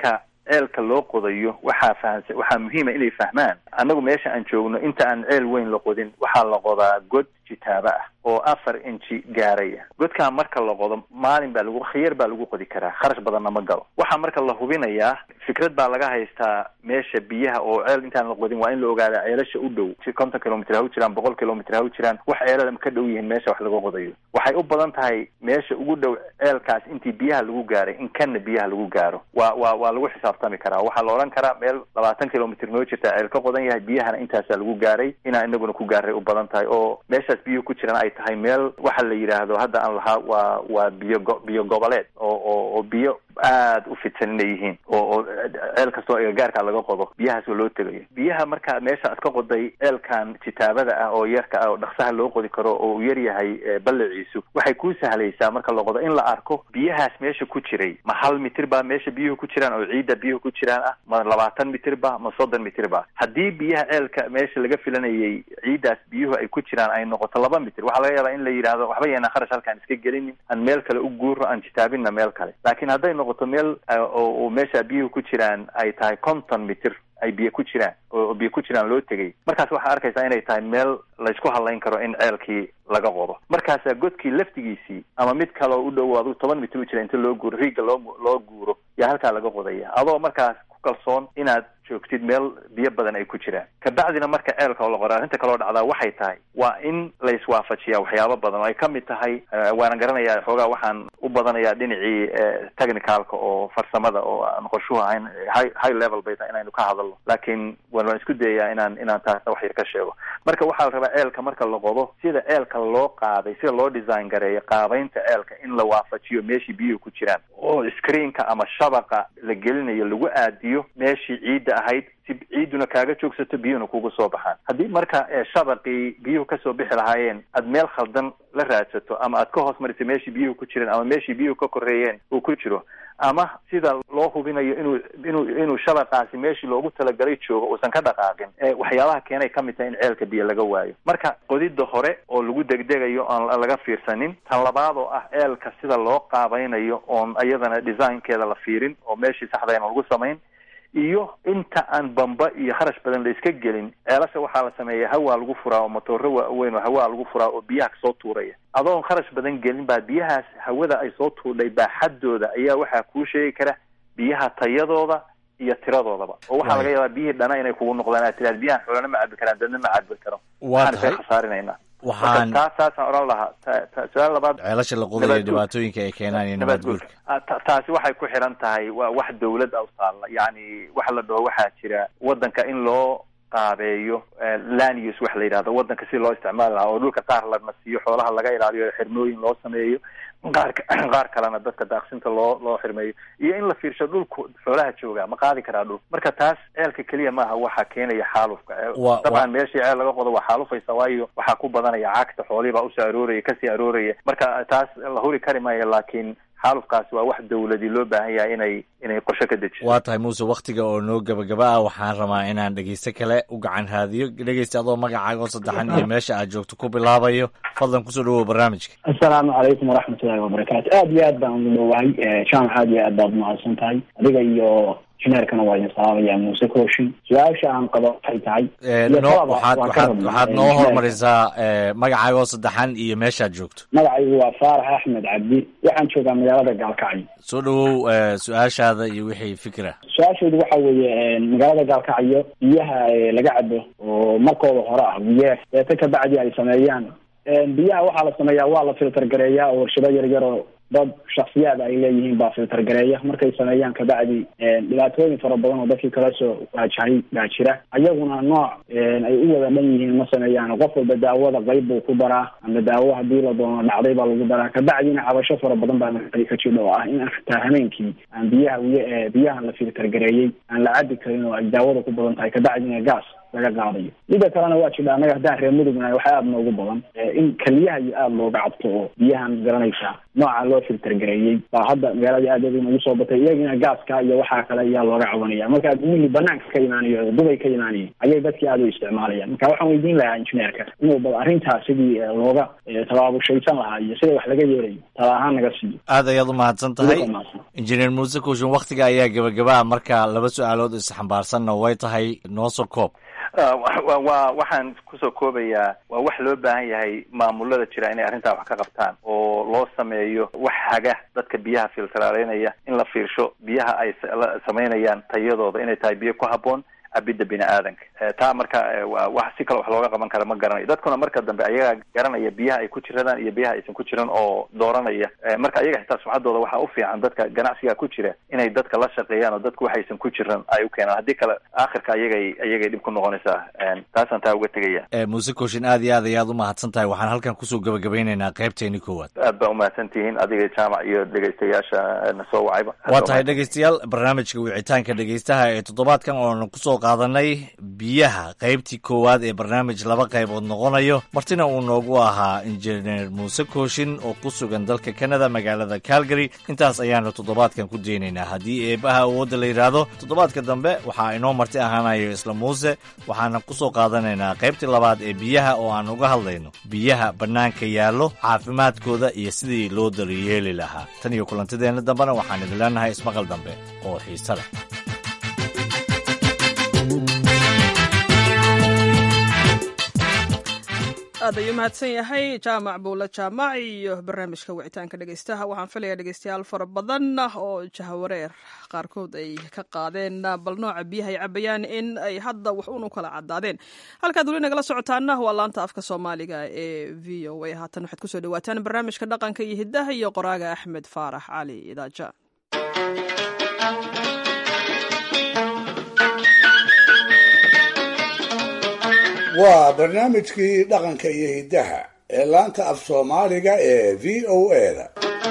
ceelka loo qodayo waxaa fahansa waxaa muhiima inay fahmaan annagu meesha aan joogno inta aan ceel weyn la qodin waxaa la qodaa god jitaaba ah oo afar inji gaaraya godkaa marka la qodo maalin baa lagu khiyar baa lagu qodi karaa kharash badanna ma galo waxaa marka la hubinayaa fikrad baa laga haystaa meesha biyaha oo ceel intaan la qodin waa in la ogaada ceelasha u dhow si konton kilomitr ha u jiraan boqol kilomitr ha u jiraan wax ceelada ka dhow yihiin meesha wax laga qodayo waxay u badan tahay meesha ugu dhow ceelkaas intii biyaha lagu gaaray in kanna biyaha lagu gaaro waa waa waa lagu xisaabtami karaa waxaa la odhan karaa meel labaatan kilomitr noo jirta ceel ka qodan yahay biyahana intaasaa lagu gaaray inaa inaguna ku gaaray u badan tahay oo meeshaas biyuhu ku jiraan ay tahay meel waxa la yidhaahdo hadda aan lahaa waa waa biyo go biyo goboleed oo oo oo biyo aada u fidsan inay yihiin oo oo ceel kastoo agagaarka laga qodo biyahaas oo loo tegayo biyaha markaa meesha aad ka qoday ceelkan jitaabada ah oo yarka ah oo dhaksaha loo qodi karo oo uu yar yahay ballaciisu waxay kuu sahlaysaa marka la qodo in la arko biyahaas meesha ku jiray ma hal mitir baa meesha biyuhu ku jiraan oo ciidda biyuhu ku jiraan ah ma labaatan mitir ba ma soddon mitir ba haddii biyaha ceelka meesha laga filanayay ciiddaas biyuhu ay ku jiraan ay noqoto laba mitir waxaa laga yaabaa in la yidhaahdo waxba yeena kharash halkaan iska gelinin aan meel kale u guuro aan jitaabinna meel kale laakiin hadday noqoto meel oo meesha biyuhu ku jiraan ay tahay konton mitir ay biyo ku jiraan oo biyo ku jiraan loo tegay markaas waxaa arkaysaa inay tahay meel laysku hadlayn karo in ceelkii laga qodo markaasaa godkii laftigiisii ama mid kale oo u dhow adigu toban mitir u jira inta loo guuro riigga loo loo guuro yaa halkaa laga qodaya adoo markaas ku kalsoon inaad joogtid meel biyo badan ay ku jiraan kabacdina marka ceelka oo la qora arrinta kaloo dhacdaa waxay tahay waa in la iswaafajiyaa waxyaabo badan oo ay ka mid tahay waana garanayaa xoogaa waxaan u badanayaa dhinacii technicalka oo farsamada oo aan qorshuhu ahayn high high level bay tahay inaynu ka hadalno laakiin waan waan isku dayayaa inaan inaan taasna wax yar ka sheego marka waxaa la rabaa ceelka marka la qodo sida ceelka loo qaaday sida loo design gareeyo qaabaynta ceelka in la waafajiyo meeshii biyuhu ku jiraan oo screenka ama shabaqa la gelinayo lagu aadiyo meeshii ciidda ahayd si ciiduna kaaga joogsato biyuhuna kugu soo baxaan haddii marka shabaqii biyuhu kasoo bixi lahaayeen aad meel khaldan la raadsato ama aad ka hoos marisay meeshii biyuhu ku jireen ama meeshii biyuhu ka koreeyeen uu ku jiro ama sida loo hubinayo inuu inuu inuu shabaqaasi meeshii loogu talagalay joogo uusan ka dhaqaaqin waxyaabaha keenay ka mid tahay in ceelka biyo laga waayo marka qodidda hore oo lagu degdegayo aan laga fiirsanin tan labaad oo ah ceelka sida loo qaabaynayo oon iyadana designkeeda la fiirin oo meeshii saxdayna lagu samayn iyo inta aan bamba iyo kharash badan la iska gelin ceelasha waxaa la sameeya hawaa lagu furaa oo matooro waaweyn oo hawaa lagu furaa oo biyaha kasoo tuuraya adoon kharash badan gelin baa biyahaas hawada ay soo tuurdhay baaxaddooda ayaa waxaa kuu sheegi kara biyaha tayadooda iyo tiradoodaba oo waxaa laga yaabaa biyihii dhana inay kugu noqdaan aad tiraad biyahan xoolana ma cabi karaan dadna ma cabi karo waa waxaan tahay iska khasaarinayna waxaan taas taasaan odhan lahaa ta- ta- su-aal labaad ceelasha la qodayo Nabaad guur. dhibaatooyinka ay keenaan iyo nabaad guurka Ah, ta- taasi waxay ku xiran tahay waa wax dawlad a u taalla yacni waxa la dhaho waxaa jira waddanka in loo qaabeeyo eh, land use wax la yidhahdo waddanka si loo isticmaali lahaa oo dhulka qaar la nasiiyo xoolaha laga ilaaliyo xirmooyin loo sameeyo qaar ka- qaar kalena dadka daaqsinta loo loo xirmeeyo iyo in la fiirsho dhulku xoolaha jooga ma qaadi karaa dhul marka taas ceelka keliya maaha waxa keenaya xaalufka Eh, Wa- wa- dabcan meeshii ceel laga qodo waa xaalufaysa waayo waxaa ku badanaya cagta xoolihii baa usoo arooraya kasii arooraya marka taas la huri kari maayo laakiin xaalufkaasi waa wax dawladi loo baahan yahay inay inay qorshe ka dejiso waa tahay muuse wakhtiga oo noo gabagaba ah waxaan rabaa inaan dhegeyste kale u gacan raadiyo dhegeysta adoo magacaaga oo saddexan iyo meesha aad joogto ku bilaabayo fadlan kusoo dhawow barnaamijka asalaamu calaykum waraxmatullahi wabarakaatu aad iyo aad baan ugu dhowahay jaamac aad iyo aad baad umahadsan tahay adiga iyo injineerkana waa idin salaamaya muuse kooshin su-aasha aan qabo waxay tahay Eh, iyo noo- talaba waxaad waan ka waxaad rabnaa, waxaad eh, noo injineerka. hormarisaa eh, magacaaga oo saddexan iyo meeshaad joogto magacaygu waa faarax axmed cabdi waxaan joogaa magaalada gaalkacyo soo dhawow eh, su-aashaada iyo wixii fikra su-aashaydu waxa weeye magaalada gaalkacyo biyaha eh, laga cabo oo markooda hore ah biyeef deeta kabacdi ay sameeyaan biyaha waxaa la sameeyaa waa la filter gareeyaa oo warshado yar yar oo dad shaksiyaad ay leeyihiin baa filter gareeya markay sameeyaan kabacdi dhibaatooyin fara badan oo dadkii kala soo waajahay baa jira ayaguna nooc ay u wada dhan yihiin ma sameeyaan qof walba daawada qayb buu ku daraa ama daawo hadii la doono dhacday baa lagu daraa kabacdina cabasho fara badan baa magaalada ka jidha oo ah in xitaa hameenkii aan biyaha wiy biyahan la filter gareeyey aan la cabi karin oo ay daawada ku badan tahay kabacdina gaas laga qaadayo midda kalena waa jidha annaga haddaan reer mudugnahay waxaa aada noogu badan eh, in keliyaha iyo aada looga cabto oo biyahan garanaysaa nooca loo filter gareeyey baa hadda magaalada aad aad noogu soo batay iyagina gaaska iyo waxaa kale ayaa looga cabanaya marka biyihii banaanka ka imaanayo oo dubay ka imaanaya ayay dadkii aada u isticmaalayaan marka waxaan weydiin lahaa injineerka inuu bal arrintaas sidii eh, looga eh, tabaabushaysan lahaa iyo sida wax laga yeelayo tala ahaan naga siiyo aad ayaad u mahadsan tahay Idinka mahadsan. injineer muuse kuushin wakhtiga ayaa gebagabaa marka laba su-aalood isxambaarsanna way tahay noo soo koob wa waxaan kusoo koobayaa waa wax loo baahan yahay maamulada jira inay arrintaa wax ka qabtaan oo loo sameeyo wax haga dadka biyaha filtaraaleynaya in la fiirsho biyaha ay samaynayaan tayadooda inay tahay biyo ku habboon cabidda bini aadanka taa marka wax si kale wax looga qaban kara ma garanayo dadkuna marka dambe ayagaa garanaya biyaha ay ku jiradaan iyo biyaha aysan ku jiran oo dooranaya marka ayaga xitaa sumcaddooda waxaa u fiican dadka ganacsiga ku jira inay dadka la shaqeeyaan oo dadku waxaysan ku jiran ay u keenaan haddii kale aakhirka ayagay ayagay dhib ku noqonaysaa taasaan taa uga tegaya muuse kooshin aad iyo aad ayaad u mahadsan tahay waxaan halkan kusoo gabagabeynaynaa qaybteeni koowaad aad baa umahadsan tihiin adiga jaamac iyo dhegaystayaasha na soo wacayba waa tahay dhegaystayaal barnaamijka wicitaanka dhegaystaha ee toddobaadkan oonu kusoo qaadanay biyaha qaybtii koowaad ee barnaamij laba qaybood noqonayo martina uu noogu ahaa injineer muuse kooshin oo ku sugan dalka canada magaalada calgary intaas ayaanu toddobaadkan ku deynaynaa haddii eebaha awoodda la yidhaahdo toddobaadka dambe waxaa inoo marti ahaanayo isla muuse waxaana kusoo qaadanaynaa qaybtii labaad ee biyaha oo aan uga hadlayno biyaha bannaanka yaallo caafimaadkooda iyo sidii loo daryeeli lahaa tan iyo kulantideenna dambena waxaan idin leenahay ismaqal dambe oo xiise leh aad ayuu mahadsan yahay jaamac buula jaamac iyo barnaamijka wicitaanka dhegeystaha waxaan filayaa dhegeystayaal fara badan oo jahawareer qaarkood ay ka qaadeen bal nooca biyaha ay cabayaan in ay hadda wax un u kala cadaadeen halkaad weli nagala socotaana waa laanta afka soomaaliga ee v o a haatan waxaad kusoo dhawaataan barnaamijka dhaqanka iyo hiddaha iyo qoraaga axmed faarax cali idaaja waa barnaamijkii dhaqanka iyo hiddaha ee laanta af soomaaliga ee v o a-da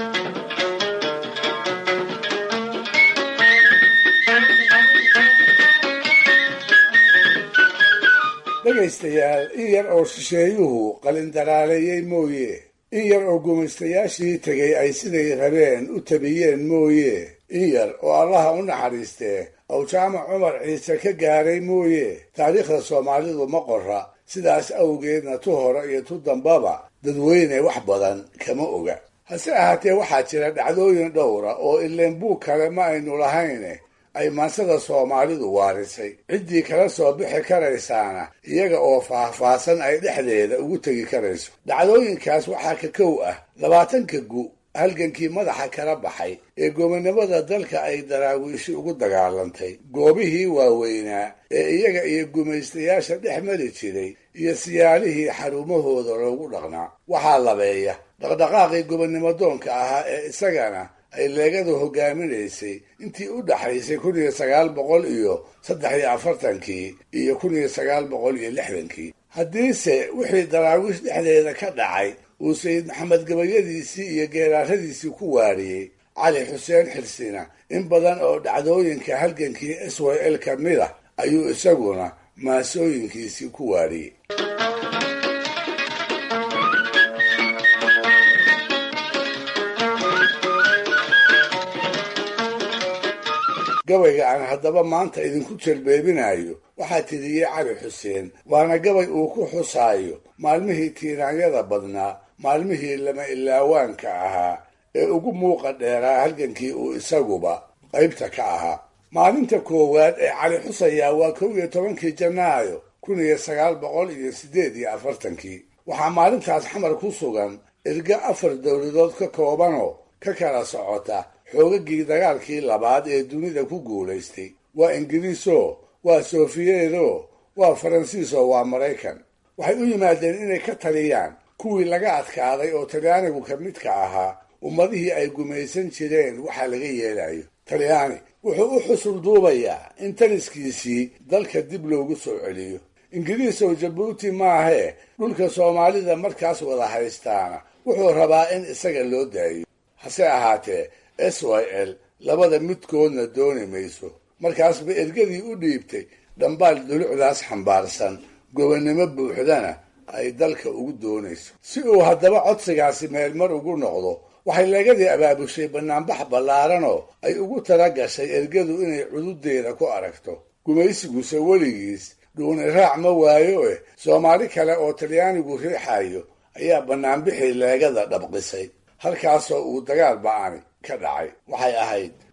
dhegaystayaal in yar oo shisheeyuhu qalindaraaleeyey mooye in yar oo gumaystayaashii tegay ay siday rabeen u tabiyeen mooye in yar oo allaha u naxariistee ow jaamac cumar ciise ka gaaray mooye taariikhda soomaalidu ma qora sidaas awgeedna tu hore iyo tu dambaba dadweyne wax badan kama oga hase ahaatee waxaa jira dhacdooyin dhowra oo ileen buug kale ma aynu lahayne ay maansada soomaalidu waarisay ciddii kala soo bixi karaysaana iyaga oo faahfaahsan ay dhexdeeda ugu tegi karayso dhacdooyinkaas waxaa ka kow ah labaatanka gu halgankii madaxa kala baxay ee gobonimada dalka ay daraawiishi ugu dagaalantay goobihii waaweynaa ee iyaga iyo gumaystayaasha dhex mari jiray iyo siyaalihii xarumahooda loogu dhaqnaa waxaa labeeya dhaqdhaqaaqii gobonnimo doonka ahaa ee isagana ay leegadu hogaaminaysay intii u dhaxaysay kun iyo sagaal boqol iyo saddex iyo afartankii iyo kun iyo sagaal boqol iyo lixdankii haddiise wixii daraawiish dhexdeeda ka dhacay uu sayid maxamed gabayadiisii iyo geeraaradiisii ku waariyey cali xuseen xirsina in badan oo dhacdooyinka halgankii s y l ka mid ah ayuu isaguna maasooyinkiisii ku waariyey gabayga aan haddaba maanta idinku jelbeebinayo waxaa tiriyey cali xuseen waana gabay uu ku xusaayo maalmihii tiiraanyada badnaa maalmihii lama ilaawaanka ahaa ee ugu muuqa dheeraa halgankii uu isaguba qaybta ka ahaa maalinta koowaad ee cali xusayaa waa kow iyo tobankii janaayo kun iyo sagaal boqol iyo siddeed iyo afartankii waxaa maalintaas xamar ku sugan erga afar dowladood ka koobanoo ka kala socota xoogagii dagaalkii labaad ee dunida ku guulaystay waa ingiriiso waa sofiyeedo waa faransiiso waa maraykan waxay u yimaadeen inay ka taliyaan kuwii laga adkaaday oo talyaanigu ka midka ahaa ummadihii ay gumaysan jireen waxaa laga yeelayo talyaani wuxuu u xusul duubayaa in taliskiisii dalka dib loogu soo celiyo ingiriis oo jabuuti maahee dhulka soomaalida markaas wada haystaana wuxuu rabaa in isaga loo daayo hase ahaatee s y l labada midkoodna dooni mayso markaasba ergadii u dhiibtay dhambaal dulucdaas xambaarsan gobonnimo buuxdana ay dalka ugu doonayso si uu haddaba codsigaasi meelmar ugu noqdo waxay leegadii abaabushay bannaanbax ballaaranoo ay ugu tala gashay ergadu inay cududeeda ku aragto gumaysiguse weligiis dhuuni raac ma waayo eh soomaali kale oo talyaanigu riixayo ayaa bannaanbixii leegada dhabqisay halkaasoo uu dagaal ba'ani ka dhacay waxay ahayd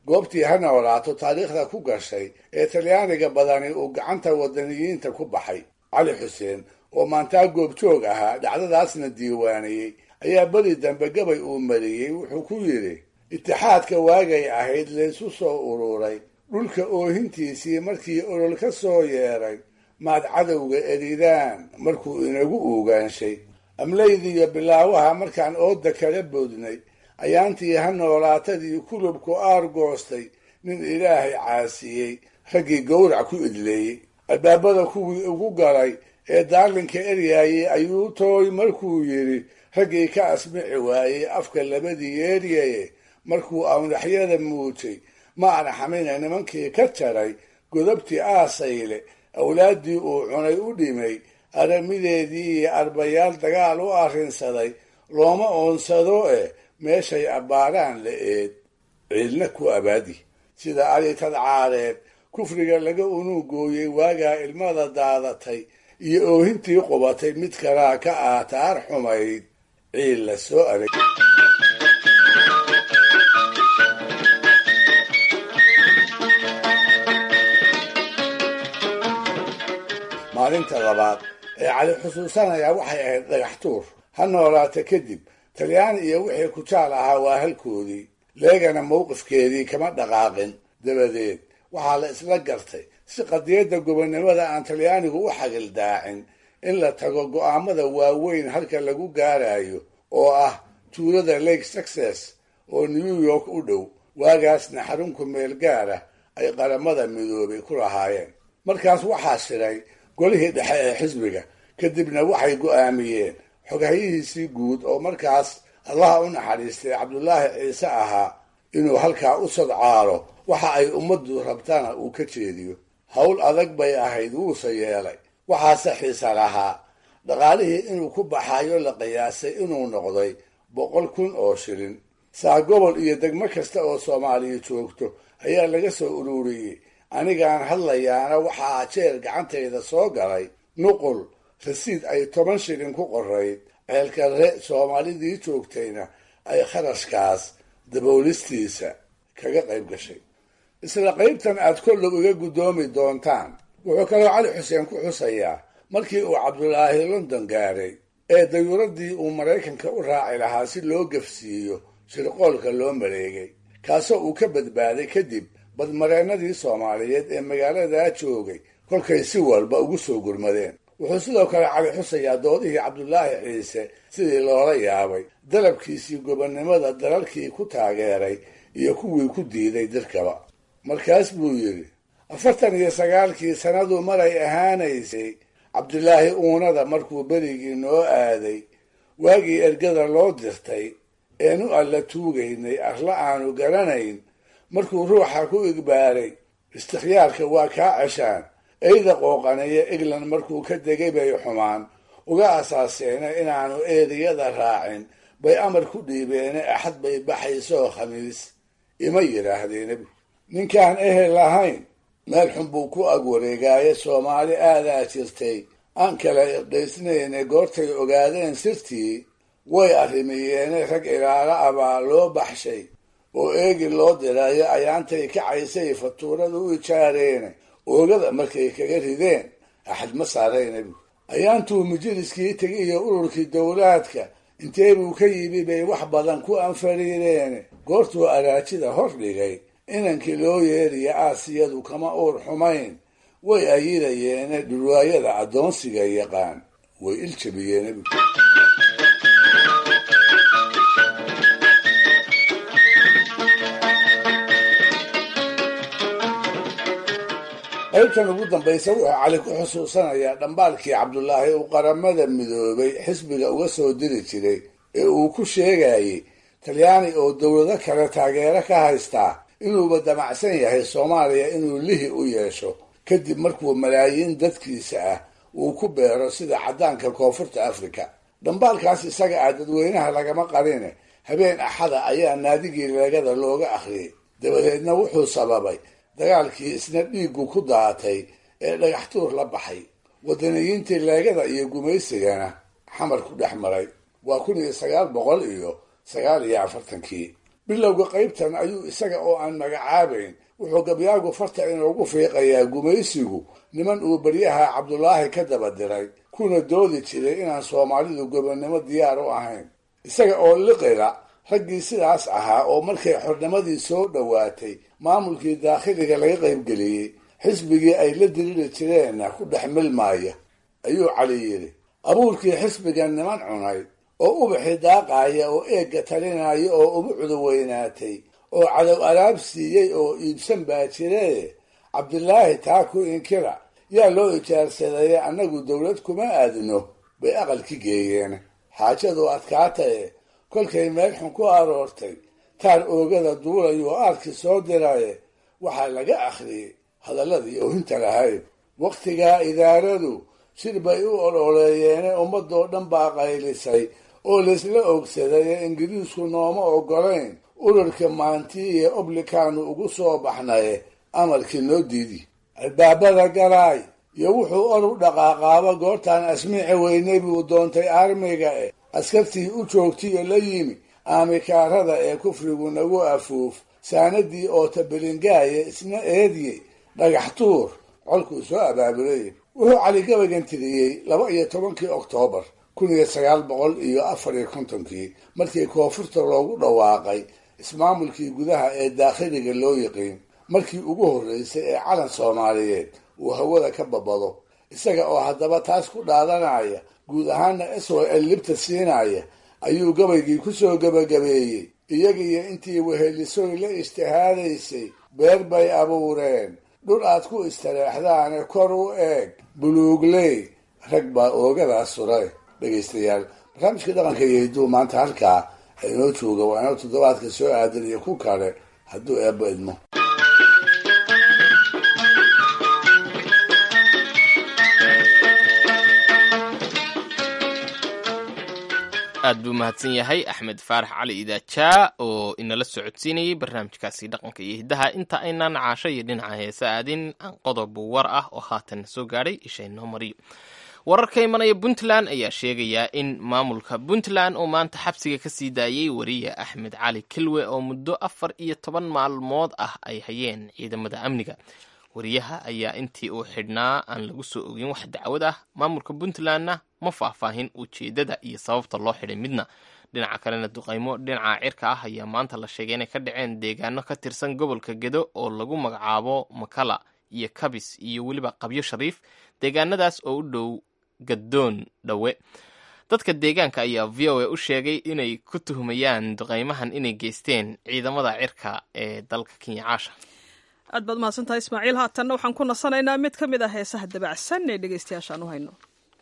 goobtii ha noolaato taariikhda ku gashay ee talyaaniga badani uu gacanta wadaniyiinta ku baxay cali xuseen oo maantaa goobjoog ahaa dhacdadaasna diiwaaniyey ayaa beri dambe gabay uu mariyey wuxuu ku yidhi itixaadka waagay ahayd laysu soo ururay dhulka oohintiisii markii olol ka soo yeeray maad cadowga eridaan markuu inagu uugaanshay amlaydiiyo bilaawaha markaan ooda kala boodnay ayaantii ha noolaatadii kulubku aar goostay nin ilaahay caasiyey raggii gowrac ku idleeyey albaabada kuwii ugu galay ee daarlinka eryaayey ayuu tooy markuu yidhi raggii ka asmici waayey afka labadii yeeryaye markuu awnaxyada muujay ma arxamina nimankii ka jaray godobtii aasayle awlaaddii uu cunay u dhimay aramideedii iyo arbayaal dagaal u arrinsaday looma oonsado eh meeshay abbaaraan la eed ciidna ku abaadi sida aritad caareed kufriga laga unuugooyey waagaa ilmada daadatay iyo oohintii qubatay mid kalaa ka aataar xumayd ciil la soo adag maalinta labaad ee cali xusuusanayaa waxay ahayd dhagax tuur ha noolaata kadib talyaani iyo wixii kujaal ahaa waa halkoodii leegana mowqifkeedii kama dhaqaaqin dabadeed waxaa la isla gartay si qadiyadda gobonnimada aan talyaanigu u xagildaacin in la tago go'aamada waaweyn halka lagu gaarayo oo ah tuulada lake success oo new york u dhow waagaasna xarunku meel gaara ay qaramada midoobay ku lahaayeen markaas waxaa shiray golihii dhexe ee xisbiga kadibna waxay go'aamiyeen xogahyihiisii guud oo markaas allaha u naxariistay cabdulaahi ciise ahaa inuu halkaa u sodcaalo waxa ay ummaddu rabtana uu ka jeediyo howl adag bay ahayd wuuse yeelay waxaase xiisa lahaa dhaqaalihii inuu ku baxayo la qiyaasay inuu noqday boqol kun oo shilin saa gobol iyo degmo kasta oo soomaaliya joogto ayaa laga soo ururiyey anigaan hadlayaana waxaa jeer gacantayda soo galay nuqul rasiid ay toban shilin ku qorayd ceelkarre soomaalidii joogtayna ay kharashkaas daboolistiisa kaga qayb gashay isla qaybtan aad kollow iga guddoomi doontaan wuxuu kaloo cali xuseen ku xusayaa markii uu cabdulaahi london gaaray ee dayuuraddii uu maraykanka u raaci lahaa si loo gafsiiyo shirqoolka loo mareegay kaasoo uu ka badbaaday kadib badmareennadii soomaaliyeed ee magaaladaa joogay kolkay si walba ugu soo gurmadeen wuxuu sidoo kale cali xusayaa doodihii cabdulaahi ciise sidii loola yaabay dalabkiisii gobonnimada dalalkii ku taageeray iyo kuwii ku diiday dirkaba markaas buu yidhi afartan iyo sagaalkii sannadu maray ahaanaysay cabdulaahi uunada markuu berigii noo aaday waagii ergada loo dirtay eenu alla tuugaynay arla aanu garanayn markuu ruuxa ku igbaaray istikhyaarka waa kaa ceshaan eyda qooqaneeya england markuu ka degay bay xumaan uga asaaseena inaanu eediyada raacin bay amar ku dhiibeene axad bay baxaysoo khamiis ima yidhaahdeen ninkaan ehel lahayn meel xun buu ku ag wareegaaye soomaali aadaa jirtay aan kala irdhaysnayne goortay ogaadeen sirtii way arrimiyeene rag ilaalo abaa loo baxshay oo eegi loo dirayo ayaantay kacaysay fatuurada u ijaareene oogada markay kaga rideen axad ma saaraynabu ayaantuu majaliskii tegiyo ururkii dowlaadka intee buu ka yimi bay wax badan ku anfariireene goortuu araajida hor dhigay inankii loo yeeriya aasiyadu kama uur xumayn way ayidayeene dhurwaayada addoonsiga yaqaan way iljabiyeenabu qaybtan ugu dambaysa wuxuu cali ku xusuusanayaa dhambaalkii cabdulaahi uu qaramada midoobay xisbiga uga soo diri jiray ee uu ku sheegayey talyaani oo dowlado kale taageero ka haystaa inuuba damacsan yahay soomaaliya inuu lihi u yeesho kadib markuu malaayiin dadkiisa ah uu ku beero sida caddaanka koonfurta afrika dhambaalkaas isaga ah dadweynaha lagama qarine habeen axada ayaa naadigii leegada looga akhriyey dabadeedna wuxuu sababay dagaalkii isna dhiiggu ku daatay ee dhagaxtuur la baxay wadaniyiintii leegada iyo gumaysigana xamar ku dhex maray waa kun iyo sagaal boqol iyo sagaal iyo afartankii bilowga qaybtan ayuu isaga oo aan magacaabayn wuxuu gabyaagu farta inoogu fiiqayaa gumaysigu niman uu beryaha cabdulaahi ka daba diray kuna doodi jiray inaan soomaalidu gobonnimo diyaar u ahayn isaga oo liqila raggii sidaas ahaa oo markay xornimadii soo dhowaatay maamulkii daakhiliga laga qaybgeliyey xisbigii ay la diriri jireenna ku dhex milmaaya ayuu cali yidhi abuurkii xisbigan niman cunay oo ubaxi daaqaaya oo eegga talinaya oo ubucdu weynaatay oo cadow alaab siiyey oo iibsan baa jiree cabdilaahi taa ku inkira yaa loo ijaarsadaya annagu dowlad kuma aadno bay aqalki geeyeen xaajadu adkaataye kolkay meel xun ku aroortay taar oogada duulayuu aarki soo diraye waxaa laga akhriyey hadalladii oohinta lahayd wakhtigaa idaaradu shir bay u ololeeyeene ummadoo dhan baa qaylisay oo laysla ogsaday ee ingiriisku nooma ogolayn urarka maantii iyo oblikaanu ugu soo baxnaye amarkii noo diidi albaabada galaay iyo wuxuu or u dhaqaaqaaba goortaan asmiici weynay buu doontay armiga eh askartii u joogtiyo la yimi aamikaarada ee kufrigu nagu afuuf saanadii oo tabelingaaya isna eedye dhagax tuur colkuu soo abaabulay wuxuu cali gabagan tiriyey laba iyo tobankii oktoobar kun iyo sagaal boqol iyo afar iyo kontonkii markii koonfurta loogu dhawaaqay ismaamulkii gudaha ee daakhiliga loo yiqiin markii ugu horreysay ee calan soomaaliyeed uu hawada ka babado isaga oo haddaba taas ku dhaadanaya guud ahaana s o l libta siinaya ayuu gabaygii ku soo gebagabeeyey iyagiiyo intii wehelisoy la ijtihaadaysay beer bay abuureen dhul aad ku istareexdaane kor u eeg buluugley rag baa oogadaas suray dhegaystayaal barnaamijka dhaqanka iyo hidduu maanta halkaa inoo jooga waa inoo toddobaadka soo aadan iyo ku kale hadduu eebbo idmo aad buu mahadsan yahay axmed faarax cali idaajaa oo inala socodsiinayay barnaamijkaasi dhaqanka iyo hiddaha inta aynaan caasho iyo dhinaca heese aadin qodob war ah oo haatan soo gaadhay isha inoo mariyo warar ka imanaya puntland ayaa sheegaya in maamulka puntland oo maanta xabsiga ka sii daayey wariye axmed cali kilwe oo muddo afar iyo toban maalmood ah ay hayeen ciidamada amniga wariyaha ayaa intii uu xidhnaa aan lagu soo ogin wax dacwad ah maamulka puntlandna ma faahfaahin ujeedada iyo sababta loo xidhay midna dhinaca kalena duqaymo dhinaca cirka ah ayaa maanta la sheegay inay ka dhaceen deegaano ka tirsan gobolka gedo oo lagu magacaabo makala iyo kabis iyo weliba qabyo shariif deegaanadaas oo u dhow gadoon dhowe dadka deegaanka ayaa v o a u sheegay inay ku tuhmayaan duqaymahan inay geysteen ciidamada cirka ee dalka kenya caasha aad baad mahadsantahay ismaaciil haatanna waxaan ku nasanaynaa mid ka mid ah heesaha dabacsan ee dhegaystayaashaan u hayno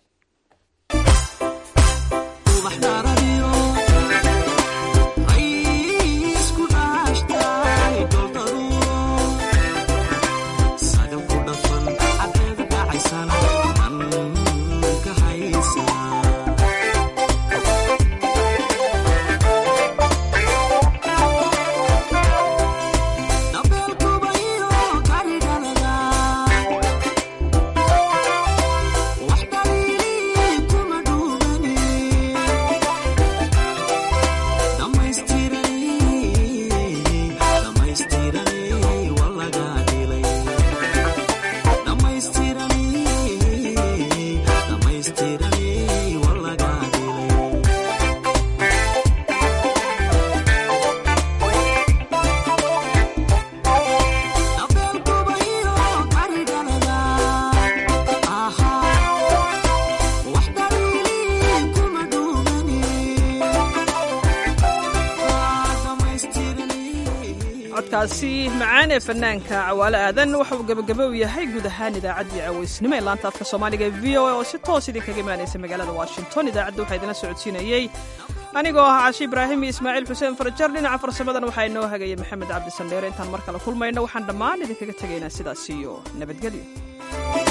codkaasi macaan ee fanaanka cawaale aadan waxa uu gebagabo u yahay guud ahaan idaacaddii cawaysnimo ee laanta afka soomaaliga ee v o a oo si toos idinkaga imaanaysa magaalada washington idaacadda waxaa idinla socodsiinayey anigoo ah cashi ibraahim iyo ismaaciil xuseen farajar dhinaca farsamadan waxaa inoo hagaya maxamed cabdi sandheere intaan mar kale kulmayno waxaan dhammaan idinkaga tegaynaa sidaas iyo nabadgelyo